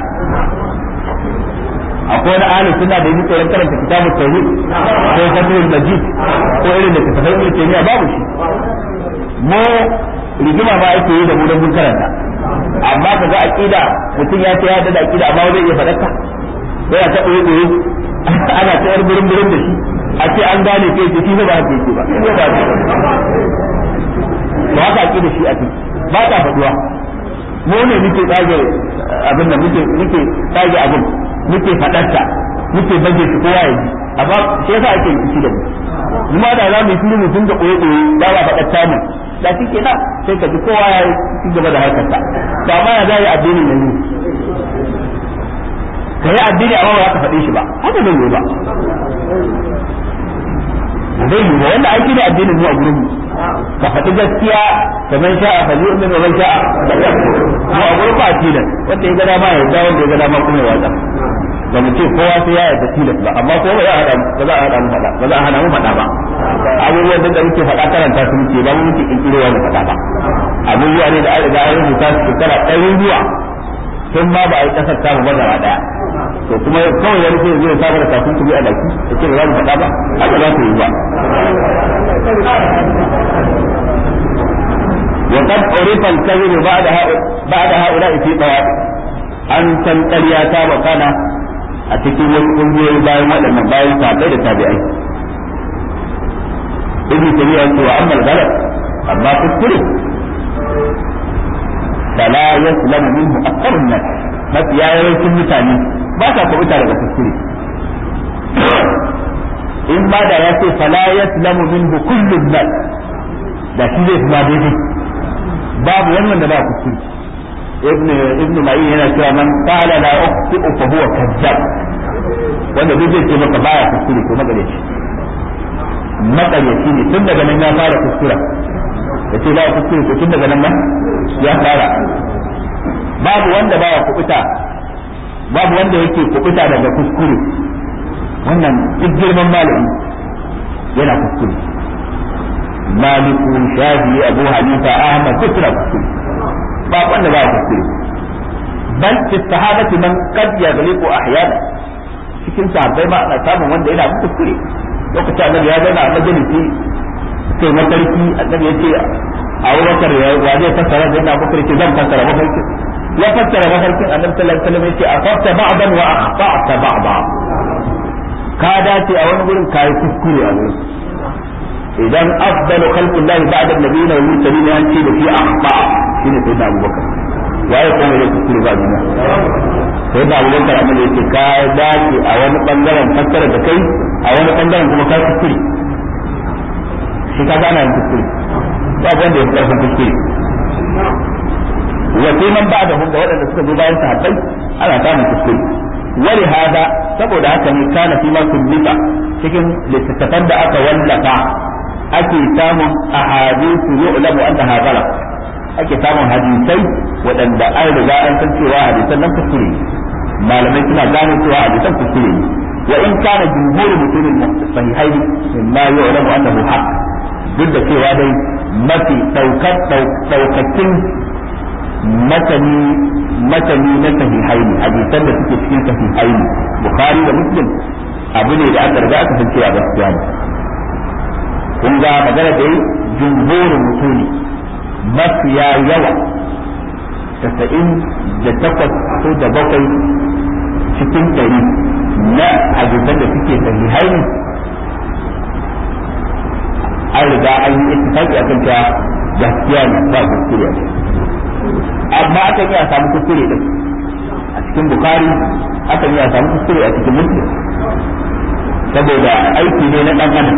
akwai wani ahli sunna da yake tsoron karanta kitabut tauhid ko fatul majid ko irin da tafsirin ibn taymiya babu shi mu rigima ba ake yi da mu don mun karanta amma kaga aqida mutum ya ce ya da aqida amma zai iya faɗa yana ta ɓoye ɓoye ana ta yar burin burin da shi a ce an gane ke ce shi ba haka yake ba shi ba to haka ake da shi a ciki ba ta faduwa mu ne muke tsage abin da muke muke tsage abin muke fadarta muke baje shi kowa ya ji amma shi yasa ake rikici da mu kuma da za mu yi shiru mu dinga ɓoye ɓoye ba ba faɗar tamu da shi kenan sai ka ji kowa ya ci gaba da harkarsa to amma ya zai addinin yanzu ka yi addini amma ba za ka faɗe shi ba haka zai yi ba zai yi ba wanda aiki da addinin zuwa gurin ka faɗi gaskiya ka man sha'a fa yi min wa man sha'a mu a gurin ba tilas wanda ya ga dama ya yarda wanda ya ga dama kuma ya watsa ba mu ce kowa sai ya yarda tilas ba amma ko ba za a hada ba za a hada mu faɗa ba za a hana mu faɗa ba abubuwan da muke faɗa karanta su muke ba mu muke kinkirowa mu faɗa ba abubuwa ne da an riga an rubuta su shekara ɗari zuwa tun ma ba a yi kasar tamu ba gaba daya to kuma kawai wani sai zai samu da kafin kuma a daki da ce ba za mu faɗa ba haka za su yi ba وقد عرف الكذب بعد بعد هؤلاء في طوائف an san ƙarya ta bakana a cikin wasu ƙungiyoyi bayan waɗannan bayan sabai da tabi'ai ibn tabi'a ce wa amma galab amma kuskure fala yaslamu minhu aktharun nas mafiya yawancin mutane ba sa kubuta daga kuskure in ma da ya ce fala yaslamu minhu kullun nas da shi zai kuma daidai babu wani wanda ba kuskure ibn ibn ma'in yana cewa man qala la ukhti'u fa huwa kazzab wanda duk zai ce maka baya kuskure ko magareci magareci ne tun daga nan ya fara kuskura ya ce baya kuskure ko tun daga nan ma ya fara babu wanda baya kubuta babu wanda yake kubuta daga kuskure wannan duk girman malami yana kuskure maliku shafi abu hanifa ahmad duk suna kuskure ba wanda ba kuskure bal fi sahabati man qad yaghliqu ahyana cikin sahabbai ma ana samun wanda yana kuskure lokacin annabi ya zauna a majalisi sai mafarki annabi ya ce Abu Bakar ya wa zai fassara da yana bakar ce zan fassara mafarki ya fassara mafarkin annabi sallallahu alaihi wasallam ya ce afafta ba'dan wa akhta'ta ba'da ka dace a wani gurin kai kuskure a gurin idan afdalu khalqillah ba'da an-nabiyina wal mursalin an ce da fi akhta shine sai da Abubakar waye kuma ya kuskure ba duniya sai da Abubakar amma yake ka dace a wani bangaren fassara da kai a wani bangaren kuma ka kuskure shi ka gana yin kuskure ba wanda ya karfin kuskure wa sai man ba da da waɗanda suka zo bayan sahabbai ana samun kuskure wani hada saboda haka ne kana fi ma kullita cikin littattafan da aka wallafa ake samun ahadithu yu'lamu annaha ghalat ake samun hadisai waɗanda an riga an san cewa hadisan nan kuskure malamai suna gano cewa hadisan kuskure ne wa in kana jumhurul mutumin sahihaini mimma yu'lamu annahu haqq duk da cewa dai mafi daukar daukakin matani matani na sahihaini hadisan da suke cikin sahihaini bukhari da muslim abu ne da aka riga aka san cewa gaskiya ne kun ga magana da yi jumhurin mutuni mafiya yawa tasa'in da takwas ko da bakwai cikin ɗari na hadisan da suke sahihai ne an riga an yi ittifaqi akan cewa gaskiya ne ba kuskure amma aka iya samu kuskure din a cikin bukari aka iya samu kuskure a cikin muslim saboda aiki ne na dan adam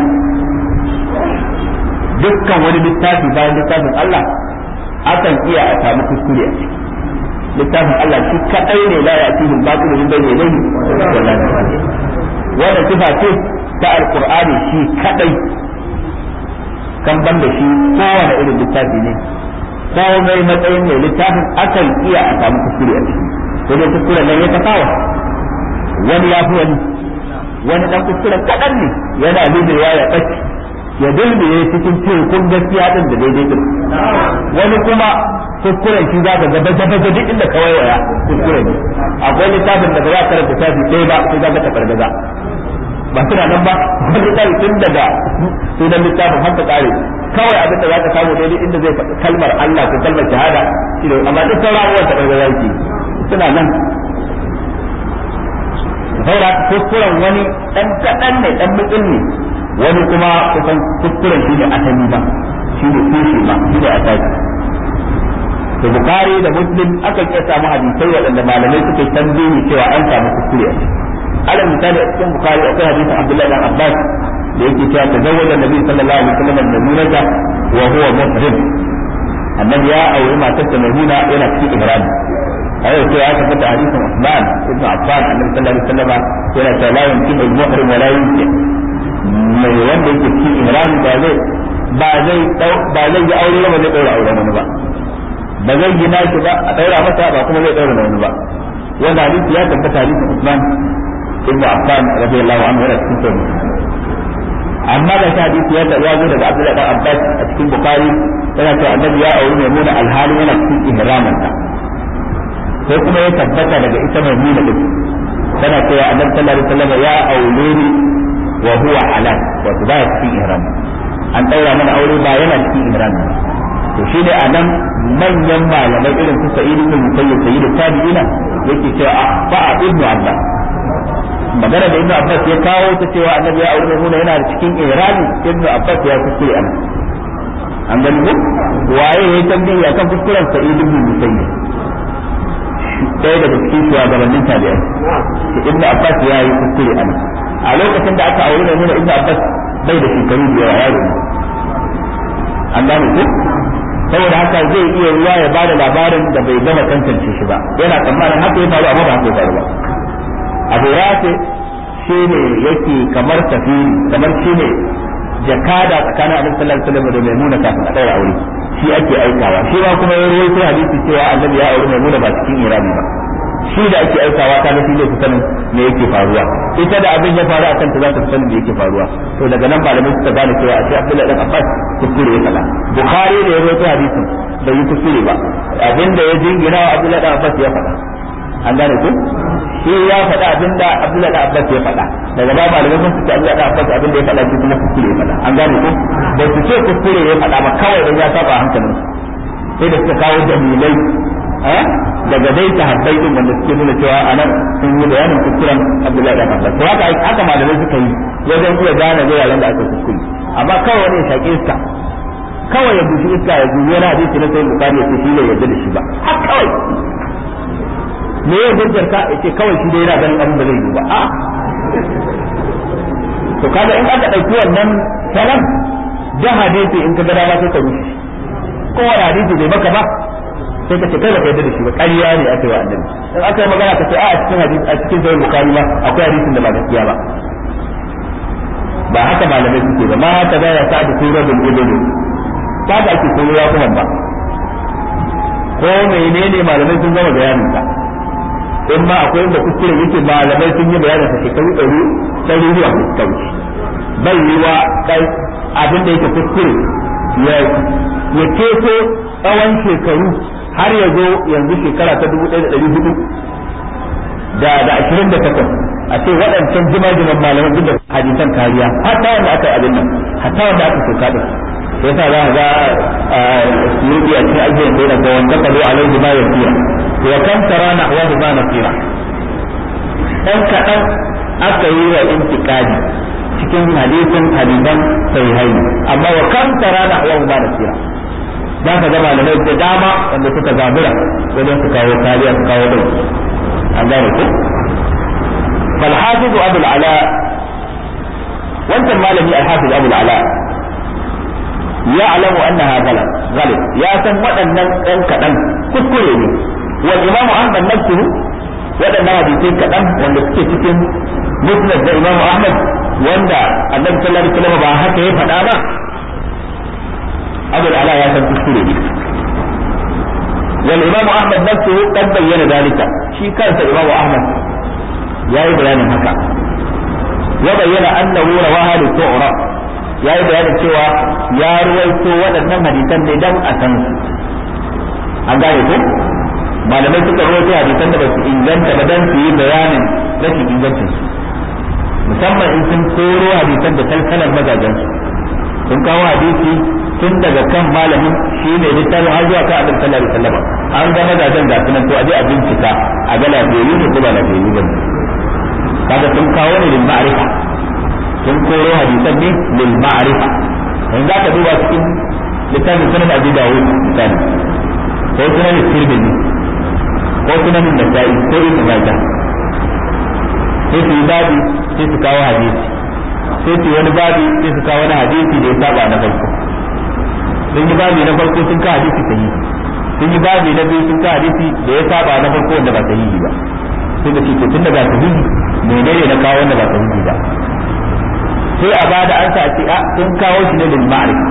dukkan wani littafi bayan littafin Allah akan iya a samu kuskure a ciki littafin Allah shi kadai ne la ya cikin batil min bayni yadayhi wala wannan sifa ce ta alqur'ani shi kadai kan ban da shi kowane irin littafi ne komai matsayin mai littafin akan iya a samu kuskure a ciki ko dai kuskuren nan ya tafawa wani ya fi wani wani dan kuskuren kadan ne yana lubewa ya ɓace ya dulmiye cikin tekun gaskiya din da daidai din wani kuma kuskuren shi za ka gaba gaba duk inda ka waiwaya kuskure ne akwai littafin da ba za ka karanta tafi ɗaya ba sai za ka tafargaza ba suna nan ba wani littafi tun daga sunan littafin har ta kare kawai abin da za ka samu daidai inda zai faɗi kalmar Allah ko kalmar shahada shi ne amma duk sauran abubuwan tafargaza yake suna nan saboda kuskuren wani ɗan kaɗan ne ɗan mutsin ne wani kuma kusan kuskuren shi ne asali ba shi ne tushe ba shi ne asali da bukari da muslim aka iya samu hadisai waɗanda malamai suka yi tambayi cewa an samu kuskure a ciki alal misali a cikin bukari akwai hadisin abdullahi dan abbas da yake cewa tazawwaja nabi sallallahu alaihi wasallam maimunata wa huwa muhrim annabi ya auri matarsa maimuna yana cikin ihram a yau sai ya tabbata hadisin usman ibn affan annabi sallallahu alaihi wasallam yana cewa la yumkinu al-muhrim wa la yumkin mai wanda yake cikin ihram ba zai ba zai ba zai yi aure ba zai daura aure wani ba ba zai yi nashi ba a daura masa ba kuma zai daura wani ba wanda hadisi ya tabbata hadisin Usman ibn Affan radiyallahu anhu yana cikin sahih amma da shi hadisi ya tabbata zo daga Abdullah dan Abbas a cikin Bukhari yana cewa annabi ya aure Maimuna alhali yana cikin ihramin ta sai kuma ya tabbata daga ita Maimuna din tana cewa annabi sallallahu alaihi wasallam ya aure ni wa huwa halal wato ba cikin ihram an daura mana aure ba yana cikin ihram to shi ne anan manyan malamai irin su sa'id ibn musayyib sayyid tabi'ina yake cewa fa ibnu abbas magana da ibnu abbas ya kawo ta cewa annabi ya aure mu yana cikin ihrami ibnu abbas ya kuskure an an gani ko waye ya tambayi akan kuskuren sa'id ibn musayyib ɗaya daga cikin shugabannin tabi'ai ibnu abbas ya yi kuskure an a lokacin da aka aure mai ibnu abbas bai da shekaru da yawa yaro ne an gane ko saboda haka zai iya ruwa ya bada labarin da bai gama tantance shi ba yana tsammanin haka ya faru amma ba haka ya faru ba abu rafi shi ne yake kamar tafiri kamar shi ne jakada tsakanin annabi sallallahu alaihi wasallam da maimuna kafin a daura aure shi ake aikawa shi ma kuma ya rawaito hadisi cewa annabi ya aure maimuna ba cikin irani ba shi da ake aikawa ta ga shi zai sanin me yake faruwa ita da abin ya faru a kanta za ta sanin me yake faruwa to daga nan malamai suka gane cewa a ce Abdullahi dan Abbas kuskure ya faɗa Bukhari da ya rawaito hadisin bai yi kuskure ba abin da ya jingina wa Abdullahi dan Abbas ya faɗa an gane ku shi ya faɗa abin da Abdullahi dan Abbas ya faɗa daga ba malamai sun ce Abdullahi dan Abbas abin da ya faɗa shi kuma kuskure ya faɗa an gane ku ba su ce kuskure ya faɗa ba kawai dan ya saba hankalin sai da suka kawo dalilai daga dai sahabbai din wanda suke nuna cewa anan sun yi bayanin kuskuren Abdullahi da Abbas to haka haka malamai suka yi wajen iya gane yaran da aka kuskure amma kawai wani ya shaƙi iska kawai ya bushi iska ya zuwa wani hadisi na sayin bukari ya ce shi ne yarda da shi ba har kawai me ya hujjar ka ya ce kawai shi dai yana ganin abin da zai yi ba a to kaga in aka ɗauki wannan salam da hadisi in ka ga dama sai ka rushe kowane hadisi bai maka ba sai ka ce kai baka yarda da shi ba ƙarya ne aka yi wa annabi in aka yi magana ka ce a cikin hadisi a cikin sahih bukhari ba akwai hadisin da ba gaskiya ba ba haka malamai suke ba ma haka da ya sa da sura bil ibn ba da ake koyo ya kuma ba ko menene malamai sun gama bayanin ka in ma akwai inda kuskure yake malamai sun yi bayanin sa shekaru ɗari ɗari zuwa ta wuce bai yi wa abin da yake kuskure ya keto tsawon shekaru har ya zo yanzu shekara ta dubu ɗaya da ɗari hudu da da ashirin da takwas a ce waɗancan jima-jiman malaman duk da hadisan kariya hatta wanda aka yi abin nan hatta wanda aka soka da sai sa za a ga suyuti a cikin ajiyar da yana ga wanda ka zo alaihi ma yasira wa kan tara na wa ma nasira dan kaɗan aka yi wa intiqadi cikin hadisin hadisan sahihai amma wa kan tara na wa ma nasira za ka ga malamai da dama wanda suka zabura wajen su kawo kariya su kawo dai an gane ko فالحافظ أبو العلاء وانت المالمي الحافظ أبو العلاء يعلم أنها غلط غلط يا سن ودن أن كدن كسكري والإمام أحمد نفسه ودن حديثين كدن wanda suke cikin musnad da Imam Ahmad wanda Annabi sallallahu alaihi wasallam ba haka ya faɗa ba Abu al-Ala ya san kuskure ne والإمام أحمد نفسه قد بين ذلك شي كان الإمام أحمد ya yi bayanin haka ya bayyana annahu rawaha li tu'ra ya yi bayanin cewa ya ruwaito waɗannan hadisan ne dan a san su an gane ko malamai suka ruwaito hadisan da ba su inganta ba dan su yi bayanin rashin ingancin su musamman in sun koro hadisan da talkalan mazajen su sun kawo hadisi tun daga kan malamin shi ne littafin har zuwa kan abin sallallahu alaihi wasallam an ga mazajen ga sunan to a je a bincika a ga lafiyayyu ne ko ba lafiyayyu ba kaga sun kawo ne lil ma'rifa sun koro hadisan ne lil ma'rifa in za ka duba cikin littafin sunan abi dawud misali ko sunan tirmidhi ko sunan nasa'i ko ibn majah sai su yi babi sai su kawo hadisi sai su wani babi sai su kawo wani hadisi da ya saba na farko sun yi babi na farko sun kawo hadisi sahihi sun yi babi na biyu sun kawo hadisi da ya saba na farko wanda ba sahihi ba sai da ce to tun da ba sahihi menene na kawo wanda ba sahihi ba sai a bada an sa a ce a sun kawo shi ne lil ma'rifa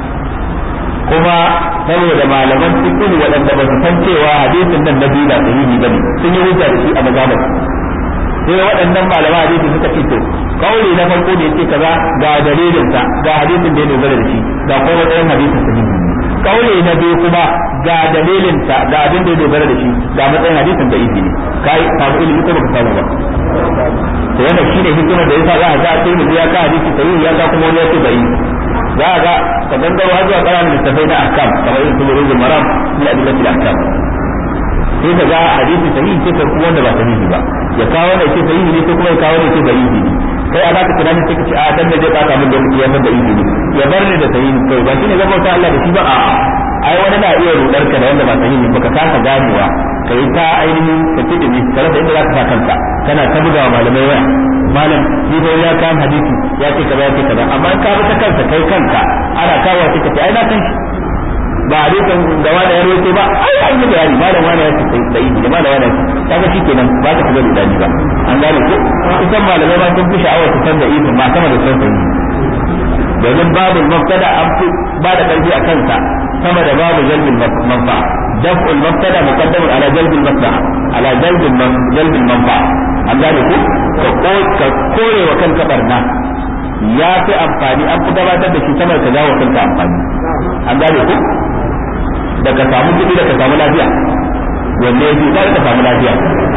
kuma saboda malaman fiqh waɗanda ba su san cewa hadisin nan na biyu ba sahihi bane sun yi hujja da shi a mazhabar sai waɗannan malaman hadisi suka ce to kauli na farko da yake kaza ga dalilin sa ga hadisin da ya dogara da shi ga kuma matsayin hadisin sahihi kauli na biyu kuma ga dalilin sa ga abin da ya dogara da shi ga matsayin hadisin da yake ne kai samu ilimi ko baka samu ba to wannan shine hikimar da yasa za a ga sai ya ka hadisi sahihi ya ka kuma wani ya ce bai za a ga ka gangaro har zuwa ƙananan littafai na ahkam kamar irin su rujul maram min adillatil ahkam sai ka ga hadisi sahihi sai ka kuma wanda ba sahihi ba ya kawo wanda yake sahihi ne sai kuma ya kawo wanda yake sahihi ne kai a zaka tunani sai ka ce a dan da zai baka min lokaci ya san da izini ya bar ni da sahihi kai ba shine zama ta Allah da shi ba a ai wani na iya rudar ka da wanda ba sahihi ba ka kasa ganewa kai ta ainihin ka kidi ne ka rasa inda zaka sa kanka kana ta bugawa malamai waya malam ni dai ya kan hadisi ya ce kaza ya ce kaza amma in ka bi ta kanka kai kanka ana kawo sai ka ce ai na san shi ba hadisin da wani ya rawaito ba ai an yi bayani malam wani ya ce sai sai da malam wani kaga shikenan ba ka shiga rudani ba an gane ko kusan malamai ma sun fi sha'awar su san da izin ma sama da san sahihi domin babu mubtada an fi ba da karfi a kansa sama da babu jalbin manfa daf'ul mubtada muqaddamun ala jalbil maslaha ala jalbil jalbil manfa an gane ko ka kore wa kanka barna ya fi amfani an fi gabatar da shi sama da ka jawo kanka amfani an gane ko da ka samu kuɗi da ka samu lafiya wanda yake za ka samu lafiya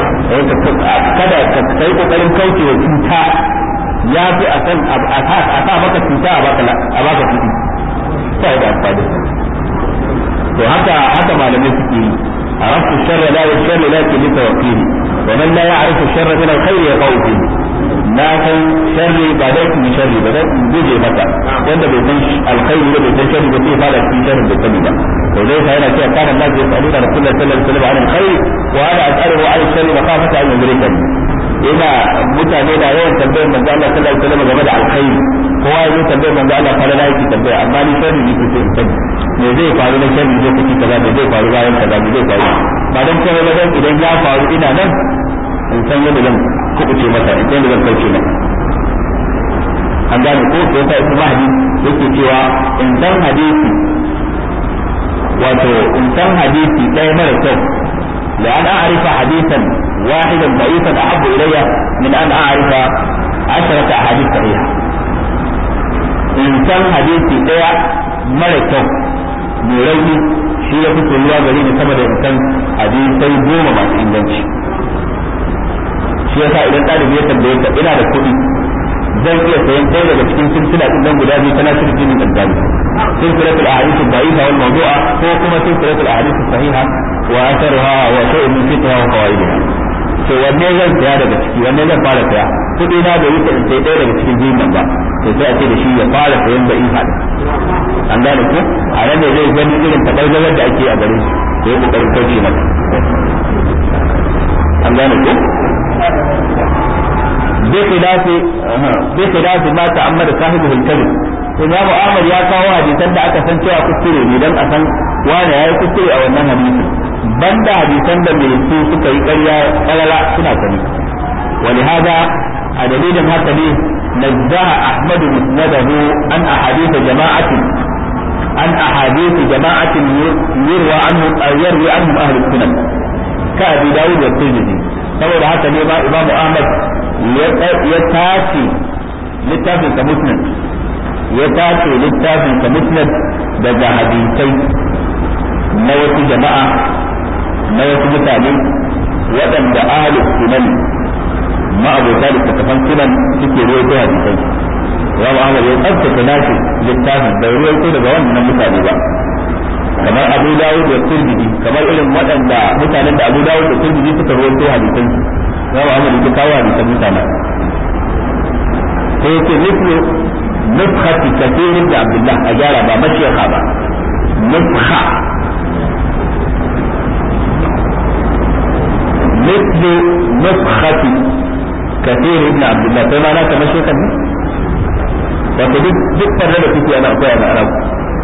kada ka kai kokarin kaucewa cuta ya fi a san a sa maka cuta a baka a baka kuɗi sai da amfani to haka haka malamai suke yi عرفت الشر لا والشر لكن لتوكيله ومن لا يعرف الشر من الخير يقع فيه na san sharri ba dai in sharri ba dai in guje maka wanda bai san alkhairi da bai san sharri ba sai fara cikin sharri da sani ba to dai sai yana cewa kana Allah ya tsare da Rasulullahi sallallahu alaihi wasallam an alkhairi wa ana as'aluhu an sharri makhafata an yudrika ina mutane da yawan tambayar manzo Allah sallallahu alaihi wasallam game da alkhairi kowa ya zo tambayar manzo Allah fara da yake tambaya amma ni sharri ne sai in sani me zai faru na sharri zai kaci kaza me zai faru bayan kaza me zai faru ba dan cewa ba dan idan ya faru ina nan in san yadda zan kubuce masa in san yadda zan kauce masa an gane ko sai ta ibnu mahdi yake cewa in san hadisi wato in san hadisi ɗaya mara kyau لأن أعرف حديثا واحدا ضعيفا أحب إلي من أن أعرف عشرة أحاديث صحيحة إن كان حديثي إيه ملكة مولي shi ya fi soyuwa gare ni sama da in san hadisai goma masu inganci shi yasa idan ɗalibi ya tambaye ka ina da kuɗi zan iya sayan ɗaya daga cikin silsila ɗin nan guda biyu tana shirin jinin ɗanɗani silsilatul ahadith ad-da'ifa wal mawdu'a ko kuma silsilatul ahadith as-sahiha wa atharuha wa shay'un min fiqhiha wa qawaidiha to wanne zan saya daga ciki wanne zan fara saya kuɗi na bai wuce in sai ɗaya daga cikin biyun nan ba to sai a ce da shi ya fara sayan da iha an gane ko a nan ne zai gani irin tabargazar da ake a gare shi ko ya kokarin kauce mata an gane ko بخلاف بخلاف ما تعمد صاحبه الكذب Imam Ahmad ya kawo hadisan da aka san cewa kuskure ne dan a san wani yayi kuskure a wannan hadisi banda hadisan da mai su suka yi ƙarya ƙarara suna sani ولهذا a dalilin haka ne نزه أحمد مسنده عن أحاديث جماعة عن أحاديث جماعة يروى عنهم يروي عنهم أهل السنن كأبي داود والترمذي saboda haka ne ma imamu ahmad ya tace littafin sa musnad ya tace littafin sa musnad daga hadisai na wasu jama'a na wasu mutane waɗanda ahlus sunan ma'abota da tafan sunan suke ruwaito hadisai imamu ahmad ya tsabtace nashi littafin bai ruwaito daga wannan mutane ba kamar Abu Dawud da Tirmidhi kamar irin waɗanda mutanen da Abu Dawud da Tirmidhi suka rawaito hadisan su Imam Ahmad ya kawo hadisan mutanen sai yake mislu nufkhati kathir da Abdullah a gyara ba mashiyaka ba nufkha مثل نفخة كثير ابن عبد الله كما لا تمشيكا وتدك دك الرد في أنا أقول أنا أعرف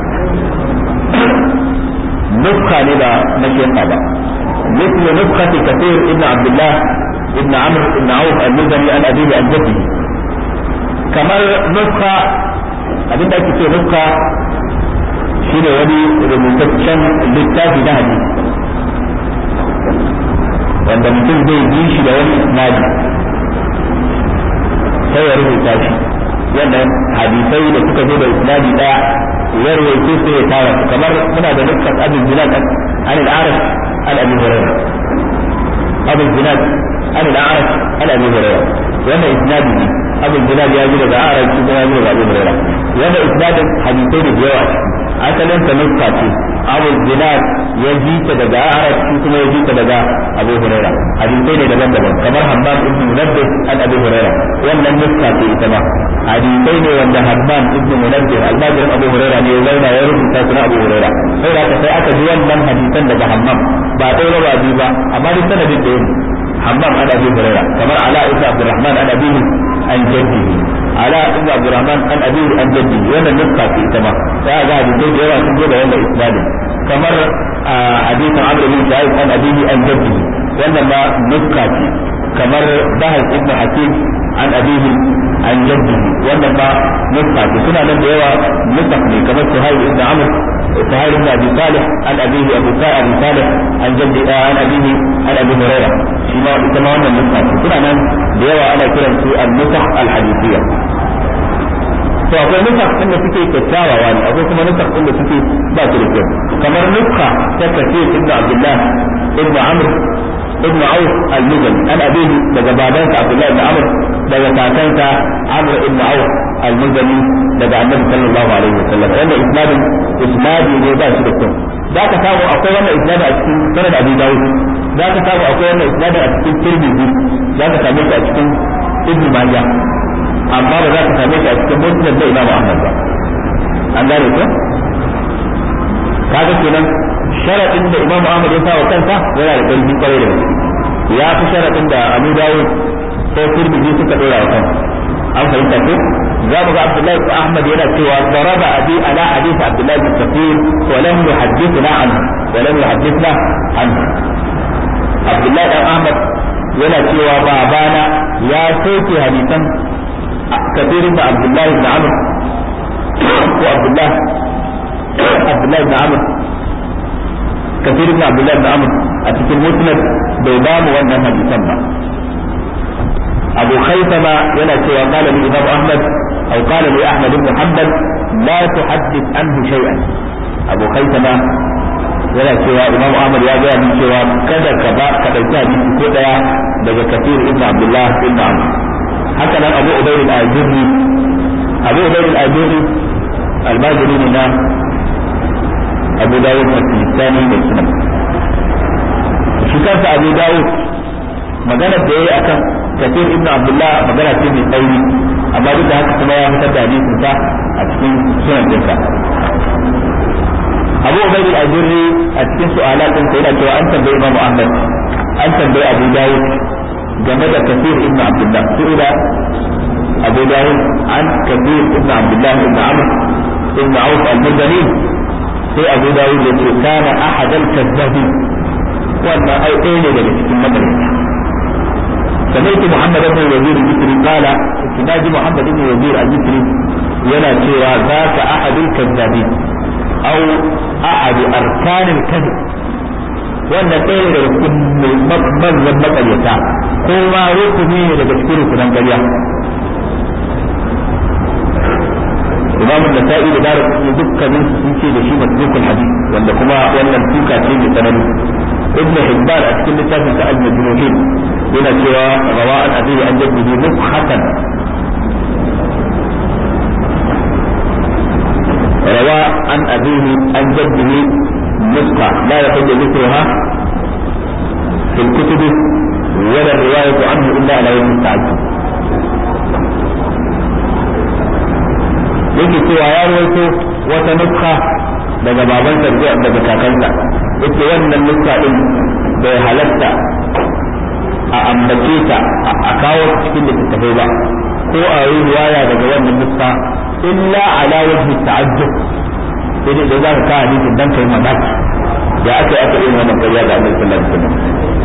نسخة لبا مشيقة با مثل نسخة كثير ابن عبد الله ابن عمرو ابن عوف المزني عن أبيه عن جده كما نسخة abin da ake ce nuska shi ne wani rubutaccen littafi na hadisi wanda mutum zai bi shi da wani isnadi sai ya rubuta shi wannan hadisai da suka zo da isnadi daya yarwaice su ya tara su kamar muna da dukkan abin zinat an al'arif an abi hurairah abin zinat an al'arif an abi hurairah wannan isnadi ne abin zinat ya ji daga arif shi kuma ya ji daga abi hurairah wannan isnadin hadisai da yawa asalin ta nuska ce abin zinat ya ji ta daga arif shi kuma ya ji ta daga abu hurairah hadisai ne daban-daban kamar hammam ibn munabbih an abi hurairah wannan nuska ce ita ma hadisai ne wanda Hammam ibn Munabbih almajirin Abu Hurairah ne ya zauna ya rubuta su na Abu Hurairah sai da sai aka ji wannan hadisan daga Hammam ba dai ba bi ba amma duk sanadin da yake Hammam an Abi Hurairah kamar Ala ibn Abdurrahman an abihi an jaddihi Ala ibn Abdurrahman an abihi an jaddihi wannan nuska ce ita ma sai ga hadisai da yawa sun zo da wannan isnadin kamar hadisin Amr bin Sa'id an abihi an jaddihi wannan ma nuska ce kamar Bahas ibn Hakim an abihi an jaddihi wannan ba nuska ce suna nan da yawa nusak ne kamar suhaib ibn amr suhaib ibn abi salih an abihi abu sa'id abi salih an jaddi an abihi an abi hurairah shi ma ita ma wannan nuska ce suna nan da yawa ana kiran su an-nusakh al-hadithiyya to akwai nusak din da suke kyakkyawa ne akwai kuma nusak din da suke ba su da kyau kamar nuska ta kafir ibn abdullah ibn amr ابن عوف المزني عن أبيه daga babansa Abdullah ibn Amr daga kakansa Amr ibn Auf al-Muzani daga Annabi sallallahu alaihi wasallam wannan isnadin isnadi ne ba shi da kyau zaka samu akwai wannan isnadi a cikin sanad Abi Dawud zaka samu akwai wannan isnadi a cikin Tirmidhi zaka same shi a cikin Ibn Majah amma ba za ka same shi a cikin Musnad da Imam Ahmad ba an gane ko kaga kenan sharadin da Imam Ahmad ya sa wa kansa yana da ƙarfi kwarai da gaske ya fi sharadin da Abu Dawud ko Tirmidhi suka dora wa kansa an fahimta ko za mu ga Abdullahi ibn Ahmad yana cewa daraba abi ala hadith Abdullahi bin Safir wa lam yuhaddithna anhu wa lam yuhaddithna anhu Abdullahi ibn Ahmad yana cewa babana ya soke hadisan kafirin da Abdullahi ibn Amr ko Abdullahi Abdullahi ibn Amr kafir ibn abdullah ibn amr a cikin musnad bai ba mu wannan hadisan ba abu khaythama yana cewa qala li imam ahmad aw qala li ahmad ibn hanbal la tuhaddith anhu shay'an abu khaythama yana cewa imam ahmad ya ga min cewa kada ka ba ka dauki hadisi ko daya daga kafir ibn abdullah ibn amr haka nan abu ubayd al-ajurri abu ubayd al-ajurri al-bajuri ne na abu dawud al-sistani da sunan shi kansa abu dawud magana da yayi akan kafir ibn abdullah magana ce mai tsauri amma duk da haka kuma ya fitar da hadisin sa a cikin sunan dinsa abu ubayd al-ajurri a cikin su'alat din sa yana cewa an tambayi imam ahmad an tambayi abu dawud game da kafir ibn abdullah su'ila abu dawud an kafir ibn abdullah ibn amr ibn auf al-muzani sai abu dawud ya ce kana ahadal kazzabi wannan ai ɗaya ne daga cikin madarata سمعت محمد بن الوزير الذكري قال ناجي محمد بن الوزير الذكري يلا سوى ذاك احد الكذابين او احد اركان الكذب wannan ɗaya daga cikin manzan maƙaryata ko ma rukuni ne daga cikin rukunan ƙarya imamu da sa'i da dara dukkanin sun ce da shi masdukul hadith wanda kuma wannan tuka ce mai tsanani ibnu hibban a cikin littafin sa al-majmuhin yana cewa rawa an abihi an jaddihi mukhatan rawa an abihi an jaddihi نسخة لا يحل ذكرها في الكتب ولا الرواية عنه إلا على وجه التعجب yake cewa ya rawaito wata nuska daga babansa daga kakansa yake wannan nuska din bai halatta a ambace ta a kawo cikin littattafai ba ko a yi riwaya daga wannan nuska illa ala wajhi ta'ajjub sai dai da za ka kawo hadisin dan kai mamaki da aka yi aka yi wannan ƙarya ga Annabi sallallahu alaihi wasallam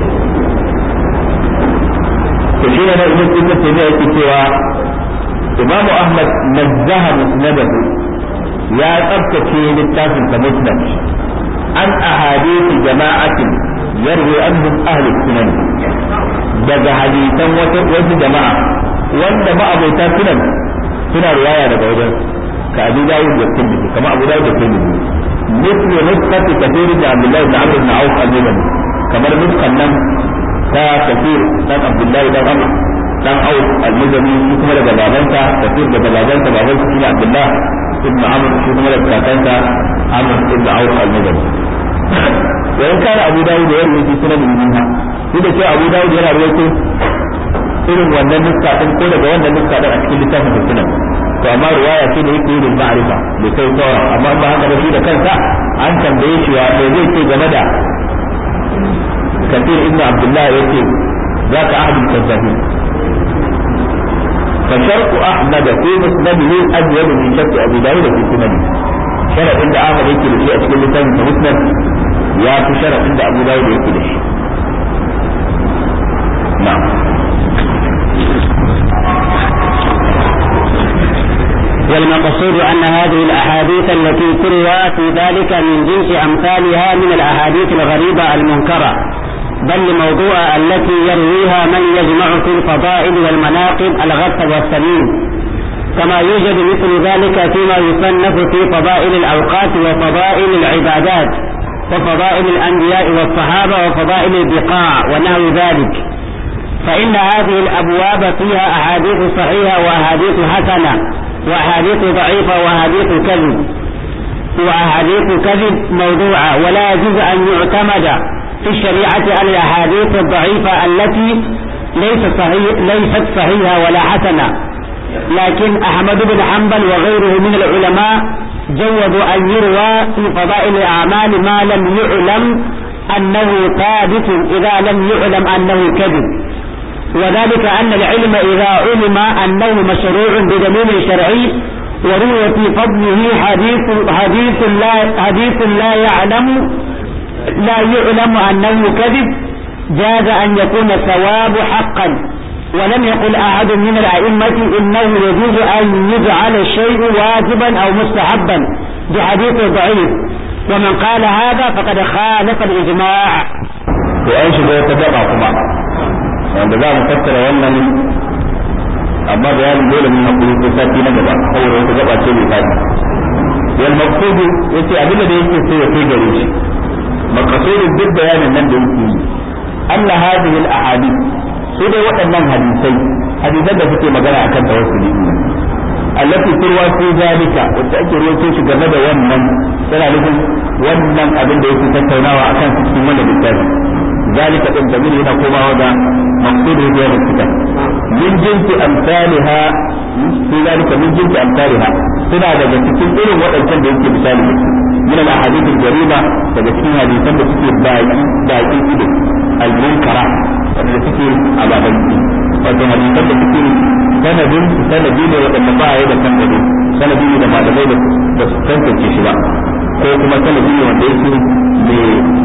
to shi ne ibn Ibn Taymiyyah yake cewa Imam Ahmad nazzaha musnadahu ya tsabtace littafin sa musnad an ahadith jama'atin yarwi anhum ahli sunan daga hadisan wata wata jama'a wanda ma'abota sunan suna riwaya daga wajen ka Abu Dawud da Tirmidhi kama Abu Dawud da Tirmidhi مثل نسخة كثير بن عبد الله بن عمرو بن عوف المدني كما نسخة نم تا كثير بن عبد الله بن عمرو بن عوف المدني شو كما لك بابنتا كثير بن بابنتا بابنتا بن عبد الله بن عمرو شو كما لك كاكنتا عمرو بن عوف المدني وإن كان أبو داود يروي في سنن منها إذا كان أبو داود يرى رويته irin wannan nuska din ko daga wannan nuska din a cikin littafin sunan to amma riwaya ce da yake yin ma'rifa bai kai sauran amma ba haka da shi da kansa an tambaye shi wa me zai ce game da kafir ibnu abdullah yace zaka ahadul kazzabin فشرط أحمد في مسنده أجود من شرط أبي داود في سننه شرط عند أحمد يكي لشيء أشكال لسان فمسند يا في شرط عند أبو داود يكي لشيء نعم والمقصود أن هذه الأحاديث التي تروى في ذلك من جنس أمثالها من الأحاديث الغريبة المنكرة بل الموضوع التي يرويها من يجمع في الفضائل والمناقب الغث والسمين كما يوجد مثل ذلك فيما يصنف في فضائل الأوقات وفضائل العبادات وفضائل الأنبياء والصحابة وفضائل البقاع ونحو ذلك فإن هذه الأبواب فيها أحاديث صحيحة وأحاديث حسنة وأحاديث ضعيفة وأحاديث كذب وأحاديث كذب موضوعة ولا يجوز أن يعتمد في الشريعة على الأحاديث الضعيفة التي ليس صحيح ليست صحيحة ولا حسنة لكن أحمد بن حنبل وغيره من العلماء جوزوا أن يروى في فضائل الأعمال ما لم يعلم أنه ثابت إذا لم يعلم أنه كذب وذلك أن العلم إذا علم أنه مشروع بدليل شرعي وروي في فضله حديث حديث لا حديث لا يعلم لا يعلم أنه كذب جاز أن يكون الثواب حقا ولم يقل أحد من الأئمة إنه يجوز أن يجعل الشيء واجبا أو مستحبا بحديث ضعيف ومن قال هذا فقد خالف الإجماع to an shiga wata gaba kuma wanda za mu tattara wannan amma bayanin dole mun hakuri ko sati na gaba saboda wata gaba ce mai fadi wal maqsudu yace abinda da yake so ya kai gare shi maqsudun duk bayanin nan da yake yi anna hadhihi al ahadith su dai waɗannan hadisai hadisan da suke magana akan tawassuli allati turwa fi zalika wacce ake rawaito shi game da wannan tana nufin wannan abin da yake tattaunawa akan cikin wannan littafi ذلك din damir yana komawa ga maqsudu da yana fita min jinsi amsalha fi zalika min jinsi amsalha suna daga cikin irin waɗancan da yake misali min al ahadith al jarima daga cikin hadisan da suke baki baki ido al munkara wanda suke ababan wato hadisan da suke sanadin sanadi ne waɗanda ba ya da kan gado sanadi ne da malamai da su tantance shi ba ko kuma sanadi ne wanda yake mai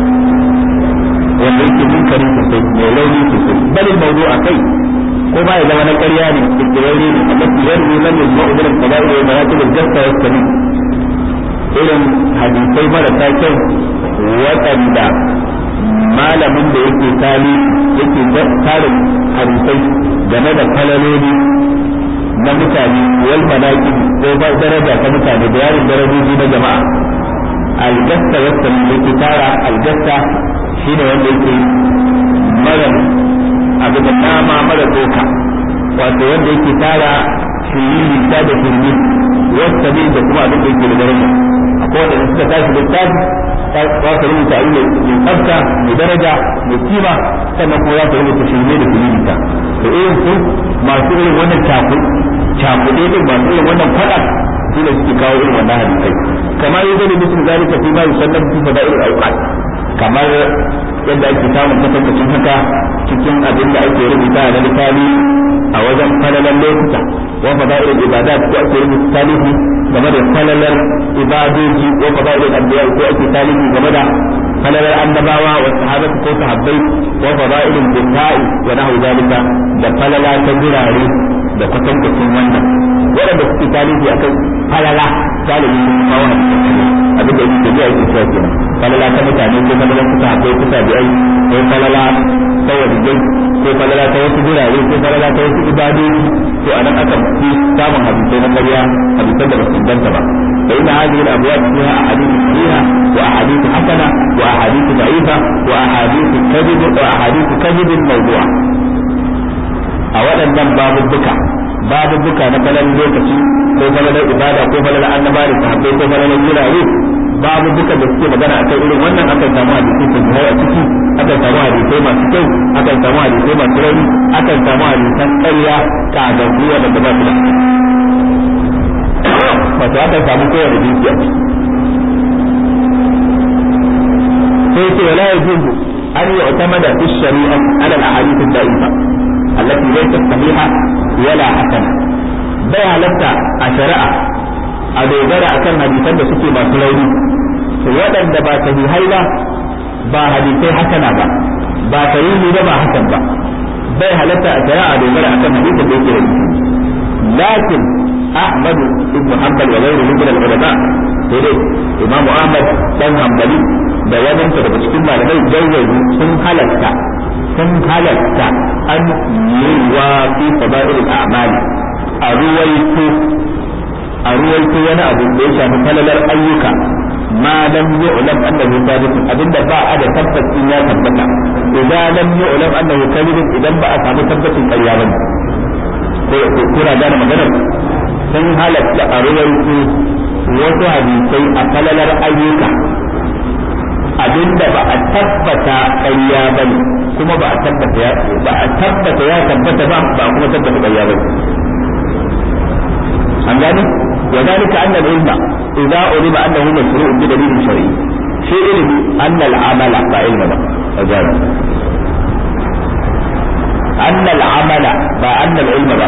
wanda yake munkari sosai mai rauni sosai bal mawdu a kai ko ba ya zama na ƙarya ne kirkirarre ne amma yarwi man yajma'u min al-qada'i wa maratib al-jasta wa sami irin hadisai marasa kyau waɗanda malamin da yake tali yake tarin hadisai game da falaloli na mutane wal malaki ko ba daraja ta mutane da yarin darajoji na jama'a al-jasta wa sami yake tara al-jasta shi ne wanda yake mara abu da dama mara doka wato wanda yake tara shiriri ta da shirmi wasta ne da kuma abin da yake da daraja akwai wanda suka tashi da tashi za su rubuta abin mai tsafta mai daraja mai kima sannan kuma za su rubuta shirme da shiriri ta to irin su masu irin wannan cakuɗe din masu irin wannan faɗa su ne suke kawo irin wannan hadisai kamar yadda ne mutum zalika fi ma yusallam fi fada'il al-awqat kamar yadda ake samun kwatankwacin haka cikin abin da ake rubuta na littafi a wajen falalar lokuta wa fada'il ibadat ko ake rubuta talihi game da falalar ibadoji ko fada'il anbiya ko ake talihi game da falalar annabawa wa sahabatu ko sahabbai wa fada'il bitai wa nahu zalika da falala ta gurare da kwatankwacin wannan waɗanda suke talihi akan falala galibi sun kawo abin da yake tafiya yake cewa kenan falala ta mutane ko falala ta sahabbai ko tabi'ai ko falala ta walidai ko falala ta wasu gurare ko falala ta wasu ibadoji to anan aka fi samun hadisai na ƙarya hadisan da ba su inganta ba fa inna hadhihi al-abwab fiha ahadith sahiha wa ahadith hasana wa ahadith da'ifa wa ahadith kadhib wa ahadith kadhib mawdu'a a waɗannan babubuka babubuka na falalar lokaci ko falalar ibada ko falalar annaba da sahabbai ko falalar gurare babu duka da suke magana akan irin wannan akan samu hadisai sun a ciki akan samu hadisai masu kyau akan samu hadisai masu rauni akan samu hadisan ƙarya ka ga ruwa da ba su da wato akan samu kowane jinsi a ciki sai ce wala yajuzu an yu'tamada fi shari'a ala al-ahadith ad-da'ifa allati laysat sahiha wala hasana bai halatta a shari'a a dogara akan hadisan da suke masu rauni waɗanda ba sahihai ba ba hadisai hasana ba ba sahihi ba ba hasan ba bai halatta a shari'a a dogara akan hadisan da yake rauni lakin Ahmad ibn Hanbal wa ghayruhu min al-ulama sai dai Imam Ahmad dan Hanbali da wadansa daga cikin malamai jawwazi sun halatta sun halatta an yi wa fi fada'il al-a'mal a ruwaito a ruwaito wani abu da ya shafi falalar ayyuka ma lam yu'lam annahu sabit abinda ba a da tabbacin ya tabbata idan lam yu'lam annahu kadhib idan ba a samu tabbacin ƙarya ba ko kuna gane maganar sun halatta a ruwaito wasu hadisai a falalar ayyuka abinda ba a tabbata ƙarya ba ne kuma ba a tabbata ya ba a tabbata ya tabbata ba ba kuma tabbata ƙarya ba an gane وذلك أن العلم إذا علم أنه مشروع بدليل شرعي شيء علم أن العمل فعلم أجاب أن العمل فأن العلم بقى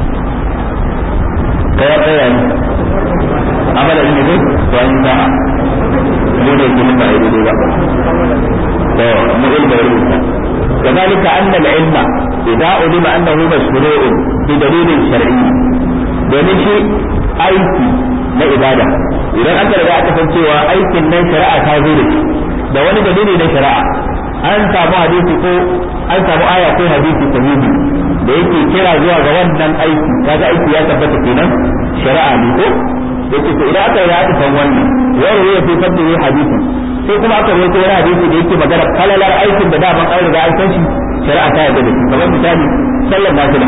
كيف يعني عمل العلم دي وانتهى من يجب ما يريد بقى مغلب يريد وذلك أن العلم إذا علم أنه مشروع بدليل شرعي domin shi aiki na ibada idan aka riga aka san cewa aikin nan shari'a ta zo da shi da wani dalili na shari'a an samu hadisi ko an samu aya ko hadisi sahihi da yake kira zuwa ga wannan aiki kaga aiki ya tabbata kenan shari'a ne ko yake to idan aka riga aka san wannan wani ya fi fadda hadisi sai kuma aka rawaito wani hadisi da yake magana falalar aikin da daman an riga an san shi shari'a ta yarda da shi kamar misali sallar nafila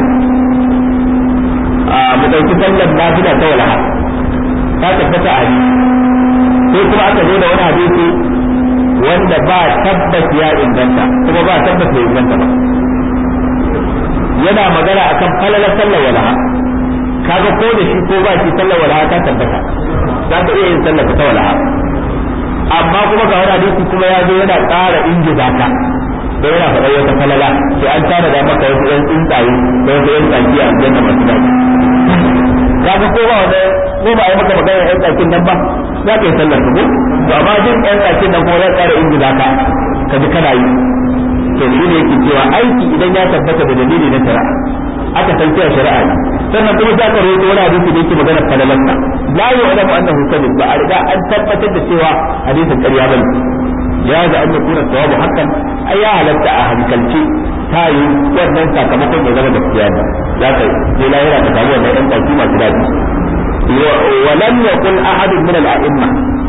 a mu dauki sallar nafila ta walaha ta tabbata a hadisi sai kuma aka zo da wani hadisi wanda ba tabbas ya inganta kuma ba tabbas ya inganta ba yana magana akan falalar sallar walaha kaga ko da shi ko ba shi sallar walaha ta tabbata za ka iya yin sallar ta walaha amma kuma ga wani hadisi kuma ya zo yana ƙara ingiza ka da yana faɗa wata falala sai an tara da maka wasu ɗan tsuntsaye da wasu ɗan tsaki a aljanna masu daɗi kaga ko ba wanda ko ba a yi maka magana ɗan tsakin nan ba za ka yi sallar ka ko to amma jin ɗan tsakin nan kuma zai ƙara ingiza ka ka ji kana yi to shi ne yake cewa aiki idan ya tabbata da dalili na shari'a aka san cewa shari'a ne sannan kuma za ka rawaito wani hadisi da yake magana falalansa la yu'lamu annahu kadhib ba a riga an tabbatar da cewa hadisin ƙarya bane ya ga an yakuna thawabu hakan ai ya halatta a hankalci ta yi wannan sakamakon ya zama gaskiya ne za ka je lahira ka samu wannan ɗan ɗauki masu daɗi ولم يقل أحد من الأئمة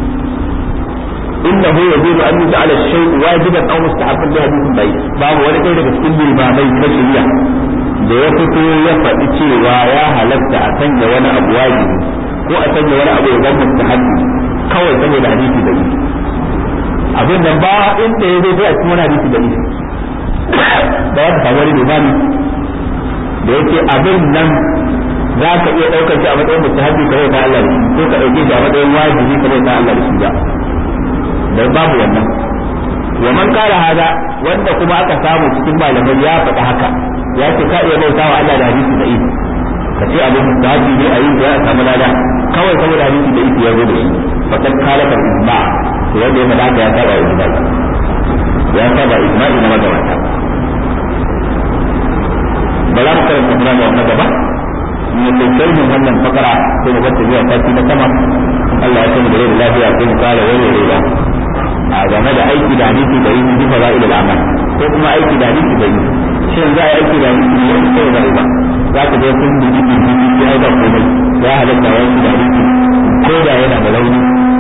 إنه يجوز أن يجعل الشيء واجبا أو مستحبا بحديث ضعيف باب ولا كيف تكون الإمامين كشريعة da ya fito ya faɗi cewa ya halatta a sanya wani abu wajibi ko a sanya wani abu ya zama mustahabbi kawai saboda hadisi da isi abin nan ba inda ya zo a cikin wani hadisi da isi da ya samu wani limami da yake abin nan za ka iya ɗaukar shi a matsayin mustahabbi kamar ta Allah da shi ko ka ɗauke shi a matsayin wajibi kamar ta Allah da shi ba dan babu wannan wa man kala hada wanda kuma aka samu cikin malamai ya faɗa haka ya ce ka iya bauta wa Allah da hadisi da ido ka ce abin mustahabi ne a yi da ya samu lada kawai saboda hadisi da ido ya zo da shi fakat kalakar ijma to wanda ya faɗa ya saba ijma ya saba ijma'i na magabata ba za mu karanta kuma da wannan gaba mu kai mu wannan fakara sai mu bar zuwa sati na sama Allah ya sani da rai da lafiya sai mu kare wani rai a game da aiki da hadisi da yi bi fa'ilul amal ko kuma aiki da hadisi da yi shin za a yi aiki da hadisi ne ko da ba za ka je kun bi bi bi ya da komai ya halatta wa aiki da hadisi ko da yana da rauni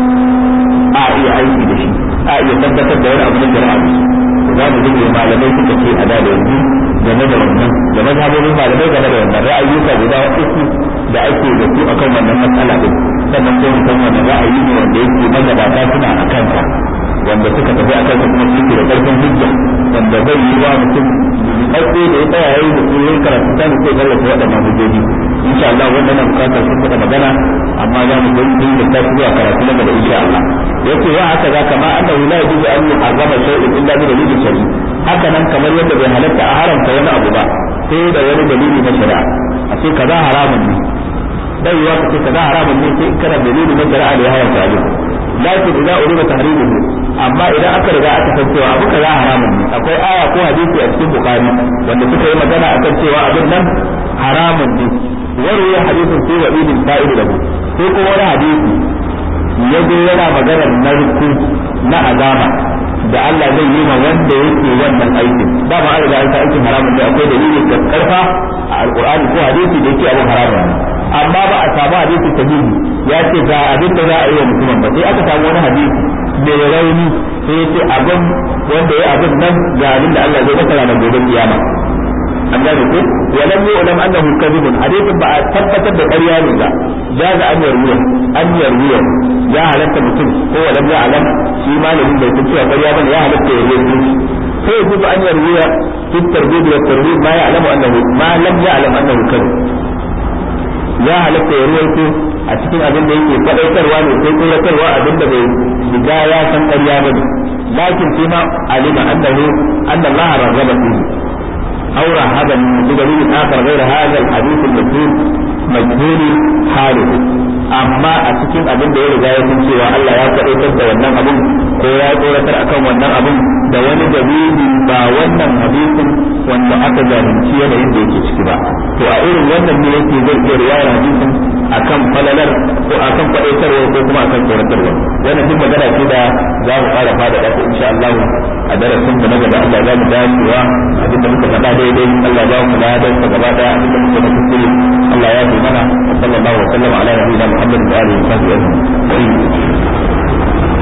a iya aiki da shi a iya tabbatar da wani abu na shari'a za mu ji malamai suka ce a da yanzu game da wannan da mazhabobin malamai game da wannan ra'ayyuka guda uku da ake da su akan wannan matsala din sannan sai mu san wannan ra'ayi ne wanda yake magabata suna a kansa wanda suka tafi a kansa kuma suke da karfin hujja wanda zai yi wa mutum ɗauke da ya tsaya yayi da su yayin karatu ta ne sai tallafa waɗannan hujjoji insha Allah wannan na bukatar sun faɗa magana amma za mu gani da ta zuwa karatu na gaba insha Allah yace wa haka za kama annahu la yajuzu an yuharrama shay'un illa bi dalilin shari'i haka nan kamar yadda bai halatta a haramta wani abu ba sai da wani dalili na shari'a a ce kaza haramun ne bai yiwa ka ce kaza haramun ne sai kana dalili na shari'a da ya haramta abin lakin idan urida tahrimuhu amma idan aka riga aka san cewa abu kaza haramun ne akwai aya ko hadisi a cikin bukhari wanda suka yi magana akan cewa abin nan haramun ne warwaya hadisin sai wa idin fa'il lahu sai kuma wani hadisi ya zo yana maganar narku na azaba da Allah zai yi ma wanda yake wannan aikin da ba riga an aikin haramun ne akwai dalili ga karfa a alqur'ani ko hadisi da yake abin haramun ne amma ba a samu hadisi sahihi ya ce ga abin da za a yi wa mutumin ba sai aka samu wani hadisi mai rauni sai ya ce abin wanda ya abin nan ga abin da Allah zai masa ranar gobe kiyama an gane ko walam yu'lam annahu kadhibun hadithin ba a tabbatar da ƙarya ne ba jaza an yarwiya an yarwiya ya halatta mutum ko walam ya'lam shi malamin bai san cewa ƙarya bane ya halatta ya yi sai yaji an yarwiya fi tarbiyya wa tarhib ma ya'lamu annahu ma lam ya'lam annahu kadhib ya halatta ya ruwaito a cikin abin da yake faɗaitarwa ne ko tsoratarwa abin da bai riga ya san ƙarya bane lakin sai ma alima annahu anna Allah raghaba fihi أو رهبا بدليل آخر غير هذا الحديث المجهول مجهول حاله amma a cikin abin da ya riga ya san cewa Allah ya faɗaitar da wannan abin ko ya tsoratar akan wannan abin da wani dalili ba wannan hadisin wanda aka jahilci yanayin da yake ciki ba to a irin wannan ne yake zai iya riwayar hadisin akan falalar ko akan faɗaitarwa ko kuma akan tsoratarwa wannan duk magana ce da za mu fara fada da insha Allah a darasin da na gaba Allah za mu dacewa abin da muka faɗa daidai Allah za mu ladan sa gaba da abin da muka kuskure Allah ya yi mana sallallahu alaihi wa sallam ala nabiyina Muhammad wa alihi wa sahbihi ajma'in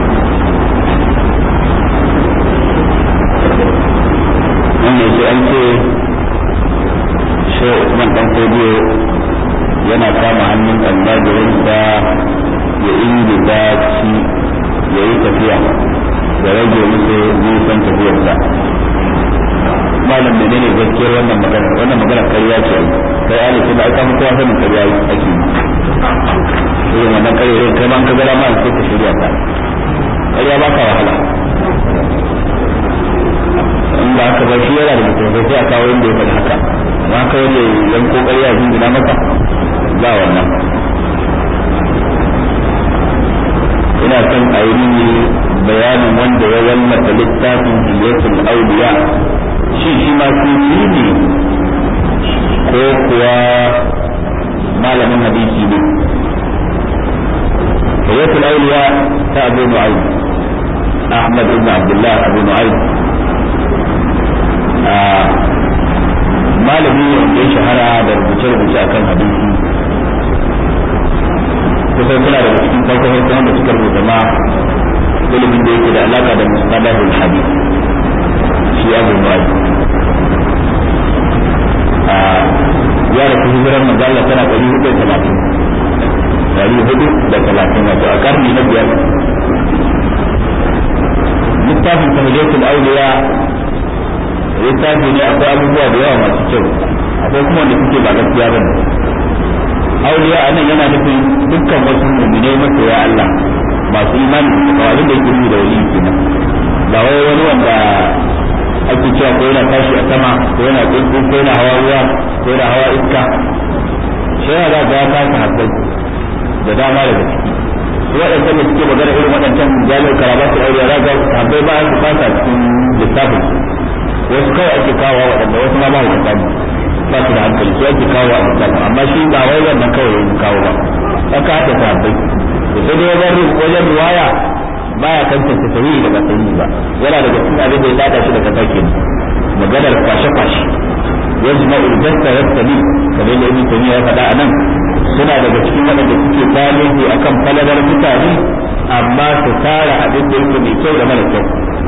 wannan shi an ce shehu Usman dan Kodiyo yana kama hannun almajirinsa ya ingiza shi ya yi tafiya da rage musu nisan tafiyarsa malam da ne gaskiyar wannan magana wannan magana karya ce kai ali ce da aka mutuwa sanin karya ake yi irin wannan karya irin kai ma an ka gara ma sai ka shirya ta karya ba ka wahala in ba haka ba shi yana da mutum sai a kawo inda ya faɗi haka amma kawai da yanko karya jingina maka ba wannan ina son a yi bayanin wanda ya wallafa littafin hiyatul auliya shi shi ma sufi ne ko kuwa malamin hadisi ne hiyatul auliya ta abu nu'aym ahmad ibn abdullah abu nu'aym malami ne wanda ya shahara da rubuce-rubuce akan hadisi kusan suna da cikin farko farko wanda suka rubuta ma ilimin da yake da alaka da mustalahul hadith shi abu nuwai ya rasu hijirar manzala tana ɗari hudu da talatin ɗari hudu da talatin wato a karni na biyar littafin tahliyatul awliya littafi ne akwai abubuwa da yawa masu kyau akwai kuma wanda suke ba gaskiya bane auliya a nan yana nufin dukkan wasu mu'minai masoya Allah masu imani da abin da yake nufi da wali kenan ba wai wani wanda ake cewa ko yana tashi a sama ko yana tsuntsu ko yana hawa ruwa ko yana hawa iska shi yana ga ya kasa habbai da dama daga ciki su waɗancan da suke magana irin waɗancan jami'ar karabatu auliya za ga habbai ba su fasa cikin littafin wasu kawai ake kawo waɗanda wasu ma ba su tsani ba su da hankali su ake kawo a misali amma shi ba wai wannan kawai yin kawo ba aka haɗa sahabbai da sai dai wajen wajen riwaya baya tantance sahihi da ba sahihi ba yana daga cikin abin da ya lada shi daga take maganar kwashe kwashe yajma al-jasta yastami kamar da ibn taymiya ya faɗa anan suna daga cikin waɗanda suke tarihi akan falalar mutane amma su tara abin da yake mai kyau da mara kyau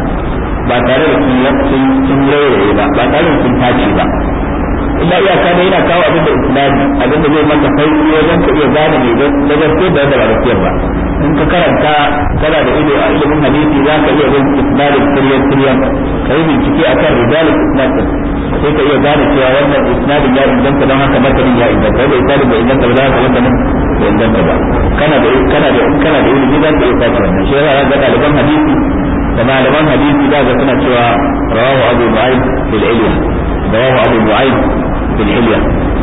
ba tare da sun sun rairaye ba ba tare da sun tace ba illa iyaka da yana kawo abin da islami abin da zai maka sauki wajen ka iya gane mai da gaske da da gaskiyar ba in ka karanta kana da ido a ilimin hadisi za ka iya bin isnadin tiryan tiryan ka yi bincike akan rijalin isnadin sai ka iya gane cewa wannan isnadin ya inganta don haka matanin ya inganta wanda isnadin bai inganta ba za ka matanin bai inganta ba kana da kana da kana da ilimi za ka iya tace wannan shi yana ga ɗaliban hadisi da malaman hadisi za ga suna cewa rawahu abu nu'aym fil ilm rawahu abu nu'aym fil hilya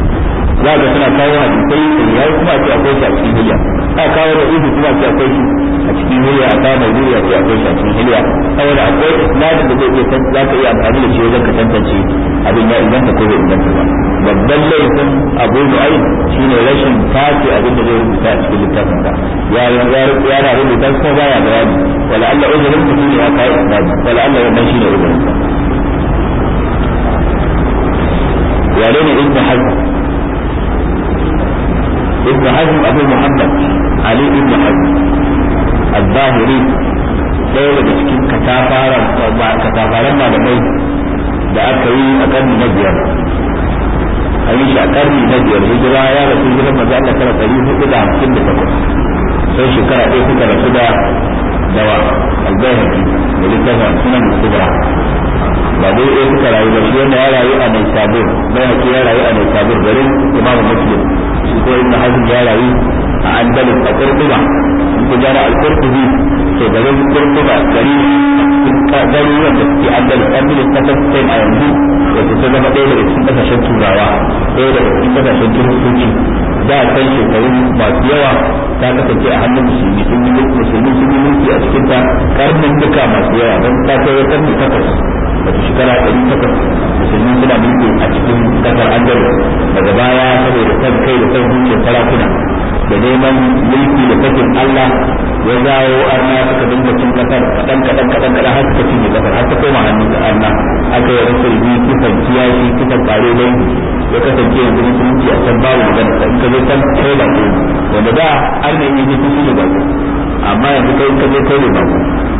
za ga suna kawo hadisai da yayi kuma ce akwai shi a cikin hilya a kawo da ihu kuma ce akwai shi a cikin hilya a kawo mai hilya ce akwai shi a cikin hilya saboda akwai isnadin da zai iya za ka iya amfani da shi wajen ka tantance abin ya inganta ko bai inganta ba babban laifin abu nu'aym shine rashin tace abin da zai rubuta a cikin littafin sa ya ya na rubuta ko baya bayani wala Allah uzurin ku shine ya kai isnadi wala Allah wannan shine uzurin sa wane ne ibn hazm ibn hazm abu muhammad ali ibn hazm al-zahiri ɗaya daga cikin katafaren malamai da aka yi a ƙarni na biyar a yi shi a ƙarni na biyar hijira ya rasu hijirar maza Allah tara ɗari hudu da hamsin da takwas sai shekara ɗaya suka rasu da dawa al-bayhaqi da littafin sunan kubra ba dai ɗaya suka rayu ba shi wanda ya rayu a mai sabur bai haƙi ya rayu a mai sabur garin imam muslim shi ko ibn hazm ya rayu a andalus a kurkuba in ku jara al-kurkubi to garin kurkuba gari garuruwan da suke andalus andalus kasar spain a yanzu wato ta zama ɗaya daga cikin ƙasashen turawa ɗaya daga cikin ƙasashen kiristoci da kan shekaru masu yawa ta kasance a hannun musulmi sun yi musulmi sun yi mulki a cikin ta karnin duka masu yawa don ta kai ya karni takwas wata shekara ɗari takwas musulmi suna mulki a cikin ƙasar andalus daga baya saboda san kai da san zuciyar sarakuna da neman mulki da sakin Allah ya zawo arna suka dinga cin kasar kadan kadan kadan kadan har suka cinye kasar har ta koma hannun da arna aka yi rasul bi kisan kiyashi kisan kare dai ya kasance yanzu musulunci a can babu magana in ka je can kai ba ko wanda da arna yi ne kusa ne ba amma yanzu kai ka je kai ne ba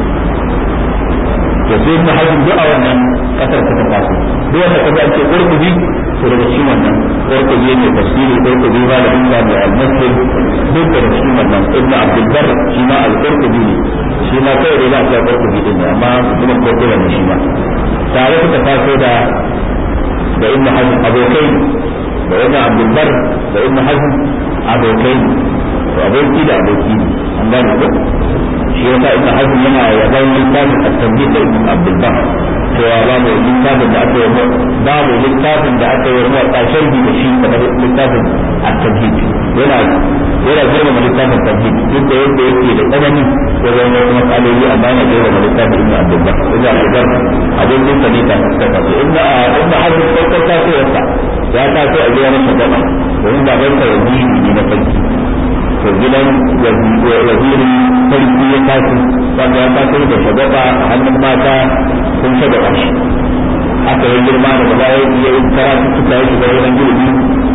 to sai mu hajji duk a wannan kasar ta taso duk wanda ka ga ce urkubi to daga cikin wannan urkubi ne tafsiri urkubi ba da inda mai al-muslim duk daga cikin wannan ibnu abdul bar shi ma al-urkubi ne shi ma kai da za a ce urkubi din ne amma kuma ko kula ne shi ma tare suka taso da da ibnu hazm abokai da ibnu abdul bar da ibnu hazm abokai to aboki da aboki ne an gane ko shi yasa ibn hazm yana yaban littafin at-tanbih da ibn abdul bar cewa babu littafin da aka yi babu littafin da aka yi wa kashin bi da shi kamar littafin at-tanbih yana yana girma littafin at-tanbih duk da yadda yake da tsanani wajen wasu matsaloli amma yana girma littafin ibn abdul bar ibn abdul bar abin da ne ta fuskata to ibn ibn hazm farkon tasowarsa ya taso a gidan shugaba domin babansa waziri ne na sarki to gidan wazirin sarki ya tashi wanda ya taso da shagaba a hannun mata sun shagaba shi aka yi girma da gaba ya yi karatu suka yi shiga wurin girbi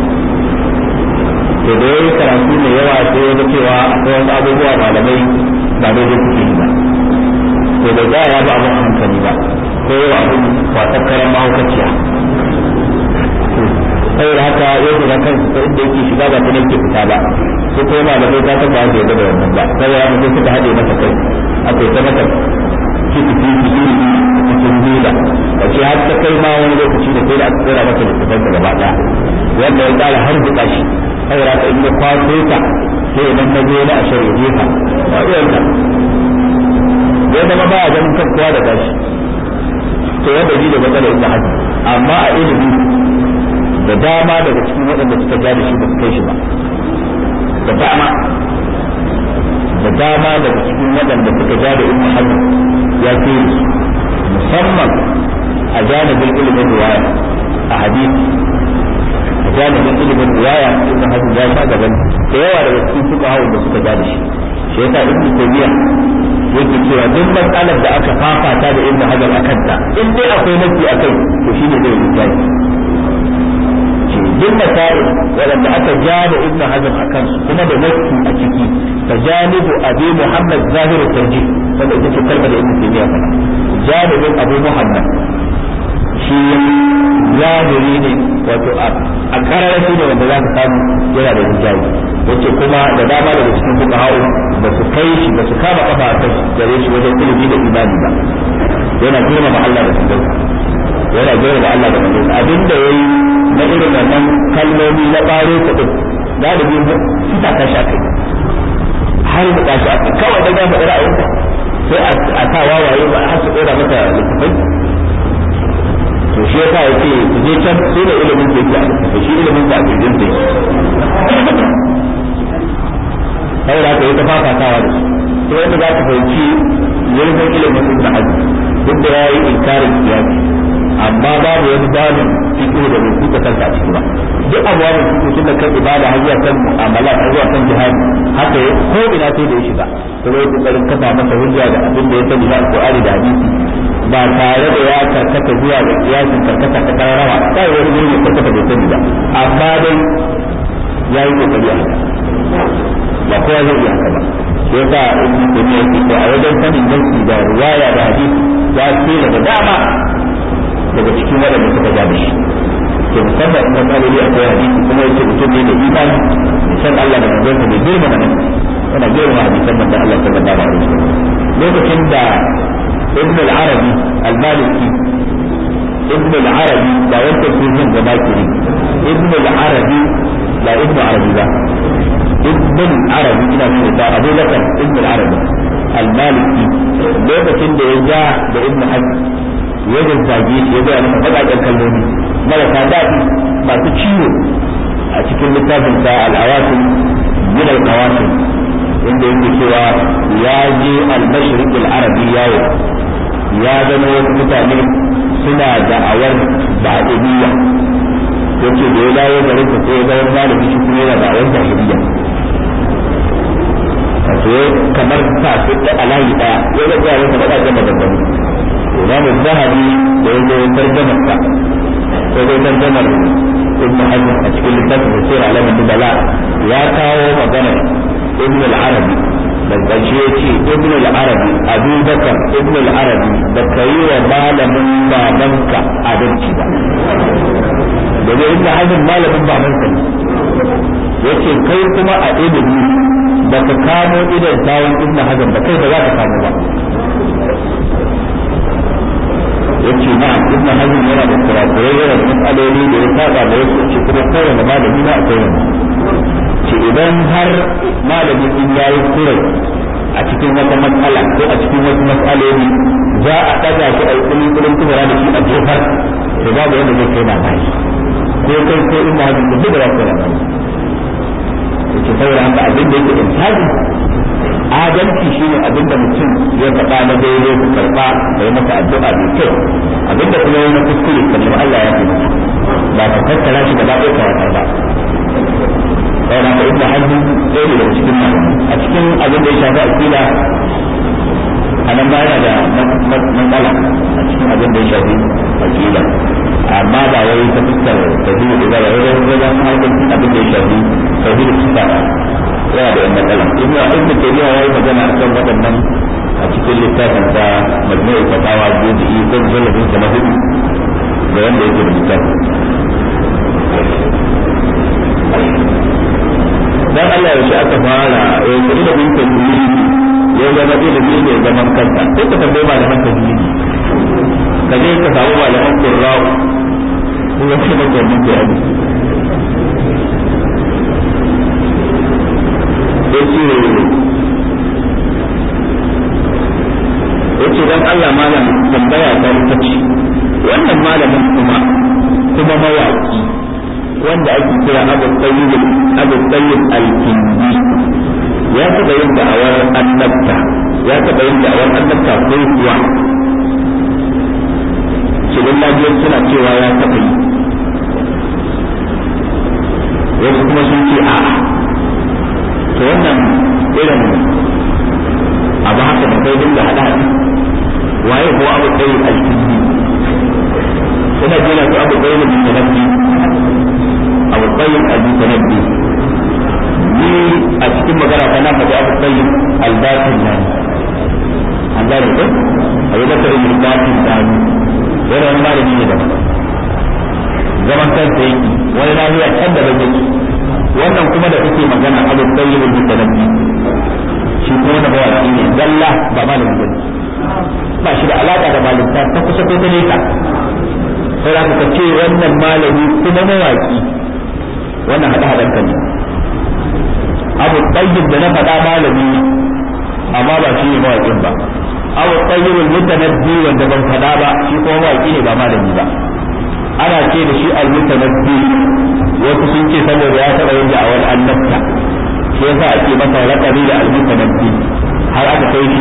to da ya yi karatu mai yawa sai ya ga cewa akwai wasu abubuwa malamai ba daidai suke yi ba to da za ya ba abin hankali ba ko yawa abin kwatar karan mahaukaciya saboda haka ya shiga kansu ta inda yake shiga ba ta ne ke fita ba su ko malamai ta taba da yadda da wannan ba saboda haka sai suka haɗe masa kai aka yi ta masa kiki kiki iri cikin bila wace har ta kai ma wani lokaci da sai da aka tsora masa littafin sa gaba ɗaya wanda ya tsara har buƙa shi saboda haka in ya kwaso ta sai nan ta zo na a shari'a jefa ba ruwanta ya zama ba a ganin kan kowa da gashi to wanda ji da matsalar inda haka amma a ilimi da dama daga cikin waɗanda suka ja da shi ba su kai shi ba da dama da dama daga cikin waɗanda suka ja da ibn hajar ya ce musamman a janibin ilimin riwaya a hadisi a janibin ilimin riwaya ibn hajar ya sha gaban da yawa daga cikin suka hawa da suka ja da shi shi yasa ibn taymiya yake cewa duk matsalar da aka fafata da ibn hajar a kanta in dai akwai nasi akai to shine zai yi jaji duk masail waɗanda aka ja da ibnu hazm a kansu kuma da nassi a ciki ta janibu abi muhammad zahir tarjih wanda ita ce kalmar da ibnu taymiya faɗa janibin abu muhammad shi zahiri ne wato a kararashi ne wanda za ka samu yana da hijabi yace kuma da dama daga cikin fuqaha'u ba su kai shi ba su kama kafa a kai gare shi wajen ilimi da imani ba yana girmama Allah da sunansa yana girmama Allah da sunansa abinda yayi na irin wannan kalmomi na ɓaro kuɗin galibi kita ta sha kai har da tashi aka kawai da gama ra'ayinka sai a sa wawaye ba har su ɗora mata littafai to shi yasa ya ce su je can sai da ilimin da yake a littafai shi ilimin da a kirjin da yake saboda haka yi ta fafatawa da su to wanda za ka fahimci yanzan ilimin ibn hajji duk da ya yi inkarin kiyasi amma babu wani babin fiqh da bai kuka kanka a ciki ba duk abubuwan fiqh tun da kan ibada har zuwa kan mu'amala har zuwa kan jihadi haka ya ko ina sai da ya shiga to bai kokarin kafa masa hujja da abin da ya sani na alqur'ani da hadisi ba tare da ya karkata zuwa ga kiyasin karkata ta kararawa kai wani gurin ya karkata bai sani ba amma dai ya yi kokari a haka ba kowa zai iya haka ba sai yasa ibn taymiyyah yake a wajen sanin nasi da riwaya da hadisi ya ce da dama daga cikin waɗanda suka ja da shi to musamman in matsaloli akwai hadisi kuma yace mutum ne da imani san Allah da manzon bai girma nan yana girma hadisan manzon Allah sallallahu alaihi wasallam lokacin da ibn al-arabi al-maliki ibn al-arabi da wanda ke jin gaba kiri ibn al-arabi la ibn arabi ba ibn al-arabi ina nuna da Abu Bakar ibn al-arabi al-maliki lokacin da ya ja da ibn hajj ya zazzage shi ya gaya masa baƙaƙen kalmomi marasa daɗi masu ciwo a cikin littafin sa al-awasil min al-qawasil inda yake cewa ya je al-mashriq al-arabi yawo ya gano wasu mutane suna da'awar ba'idiyya yace da ya dawo garin sa sai ya ga wani malami shi kuma yana da wani jahiliya wato kamar sa su da alayi daya ya ga ga wani da ga maganganu Imam Zahabi da ya zo tarjamar sa ko dai tarjamar Ibn Hajar a cikin littafin da Sirr Alamin Nubala ya kawo magana Ibn al-Arabi da ƙarshe ya ce Ibn al-Arabi Abu Bakar Ibn al-Arabi da kai wa malamin babanka adalci ba domin Ibn Hajar malamin babanka ne yace kai kuma a ilimi ba ka kamo idan tawon Ibn Hajar ba kai ba za ka kamo ba yace na ibn hazm yana da kurakurai yana da matsaloli da ya saba da wasu ce kuma kowane malami na akwai wani ce idan har malami in yayi kurai a cikin wata matsala ko a cikin wasu matsaloli za a ɗaga shi a kulin kulin kubura da shi a jefar to babu wanda zai kai mamaki ko kai ko ibn hazm da duk da za ku mamaki yace saboda haka abin da yake intaji adalci shine abinda mutum ya faɗa na daidai ku karɓa da yi masa addu'a mai kyau abinda kuma yi na kuskure ka nemi Allah ya fi ba ka tattara shi gaba ɗaya ka watsar ba sai na ibnu hazm sai daga cikin malamai a cikin abin da ya shafi akida a nan ba yana da matsala a cikin abin da ya shafi akida amma ba wai ta fuskar tauhidi da ba wai wajen harkar abin da ya shafi tauhidi sifa yana da yan matsala ibnu ibnu taymiya yayi magana akan waɗannan a cikin littafin sa majmu'ul fatawa juz'i ko jalabin sa na hudu da wanda yake da littafin dan Allah ya shi aka fara eh kudi da bin tauhidi ya zama ilimi ne zaman kansa sai ka tambaye malaman tauhidi ka je ka samu malaman qurra'u kuma sai ka tambaye bayani yace yace dan Allah malam tambaya ta ita ce wannan malamin kuma kuma mawaki wanda ake kira Abu Tayyib Abu Tayyib Al-Kindi ya taɓa yin da'awar annabta ya taɓa yin da'awar annabta ko kuwa shirin lafiyar suna cewa ya taɓa yi wasu kuma sun ce a'a to wannan irin abu haka da kai dinga hada waye ko abu kai alkindi ina jina ko abu kai min tanabbi abu kai al-tanabbi ni a cikin magana ta na faɗi abu kai al-batin nan an gane ko abu da kai al-batin nan yana wani malami ne da zaman kansa yake wani lafiya can da bai wannan kuma da kake magana abu tayyibul mutanabbi shi kuma da mawaki ne zalla ba malami ba ba shi da alaka da malinta ta kusa ko ta nesa sai za ka ce wannan malami kuma mawaki wannan hada hadan kan abu tayyib da na faɗa malami ne amma ba shi ne mawakin ba abu tayyibul mutanabbi wanda ban faɗa ba shi kuma mawaki ne ba malami ba ana ce da shi al-mutanabbi wasu sun ce saboda ya taɓa yin da'awar annabta shi yasa ake masa laƙabi da al-mutanabbi har aka kai shi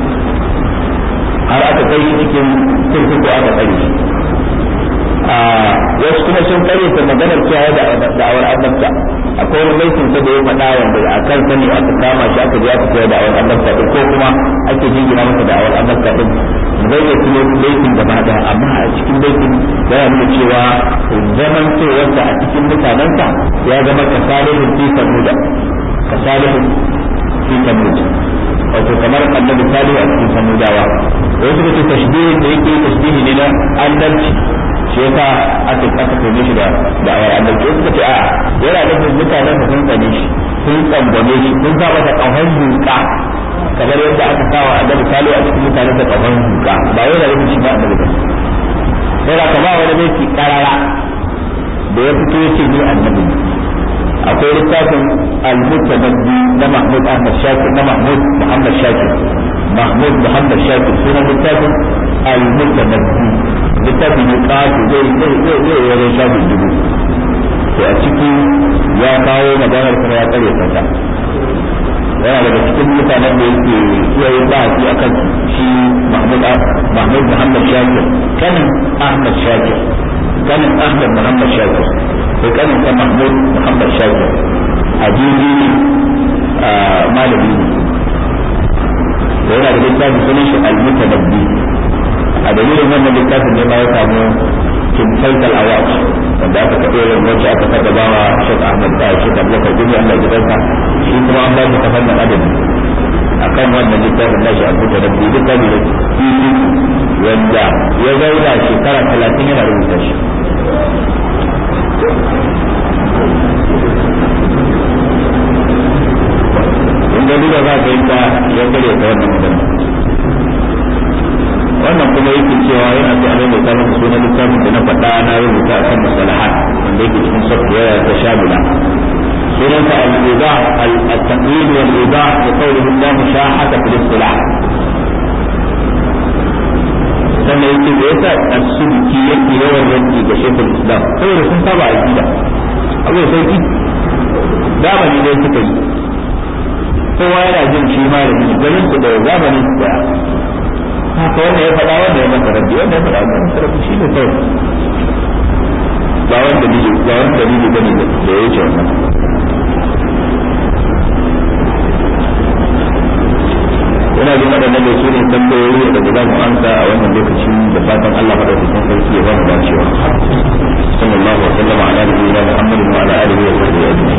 har aka kai shi cikin kurkuku aka tsare shi wasu kuma sun kare ta maganar cewa da da'awar annabta akwai wani laifin sa da ya faɗa wanda a kan sani aka kama shi aka je aka koya da'awar annabta din ko kuma ake jingina masa da'awar annabta din zai iya tuno laifin gaba daya amma a cikin laifin yana nuna cewa zaman cewarsa a cikin mutanensa ya zama kasalihin fi samuda kasalihin fi samuda wato kamar annabi salihu a cikin samudawa wasu suka ce tashbihin da yake tashbihi ne na annabci shi yasa aka aka tone shi da da awar annabci wasu suka ce a yana da mutanen da sun tsane shi sun tsambame shi sun sa masa kahon duka kamar yadda aka sawa annabi salihu a cikin mutanen da kahon duka ba yana da shi ba annabi ba sai da ka ba wani mai karara da ya fito yace ni annabi akwai littafin al-mutanabbi na Mahmud Ahmad Shakir na Mahmud Muhammad Shakir Mahmud Muhammad Shakir sunan littafin al-mutanabbi littafin ne kafu zai zai zai zai wajen shafin dubu to a ciki ya kawo maganar kuma ya tsare kanta yana daga cikin mutanen da yake iya yin bahasi a kan shi Mahmud Mahmud Muhammad Shakir kanin Ahmad Shakir kanin Ahmad Muhammad Shakir sai kanin sa Mahmud Muhammad Shakir ajibi malami ne yana da littafin sunan shi al-mutanabbi a dalilin wannan littafin ne ma ya samu kimfaital award wanda aka kaɗe yin wacce aka taɓa ba wa Sheikh Ahmad da Sheikh Abubakar Gumi Allah ya jikansa shi kuma an ba shi ta fannin adabi akan wannan littafin nashi a buta da biyu littafi da fifi wanda ya zauna shekara talatin yana rubuta shi inda duka za ka yi ta ya gare ta wannan magana wannan kuma yake cewa yana so a mai mai samun sunan littafin da na faɗa na rubuta a kan musalahat wanda yake cikin software ta shamila سورة الإيضاح التقليد والإيضاح لقوله الله مشاحة في الاصطلاح sannan yake da yasa asubki yake yawan yanki ga shekul islam saboda sun saba a gida abu sauki zamani ne suka yi kowa yana jin shi ma da jini ganin su da zamanin su daya haka wanda ya faɗa wanda ya masa rabbi wanda ya faɗa wanda ya masa rabbi shi ne kawai ba wanda dalili ba wanda dalili bane da ya wuce wannan yana jin waɗannan da su ne tambayoyi da za mu amsa a wannan lokaci da fatan Allah madaukakin sarki ya ba mu dacewa sallallahu alaihi wa sallam ala nabiyyina muhammadin wa ala alihi wa sahbihi ajma'in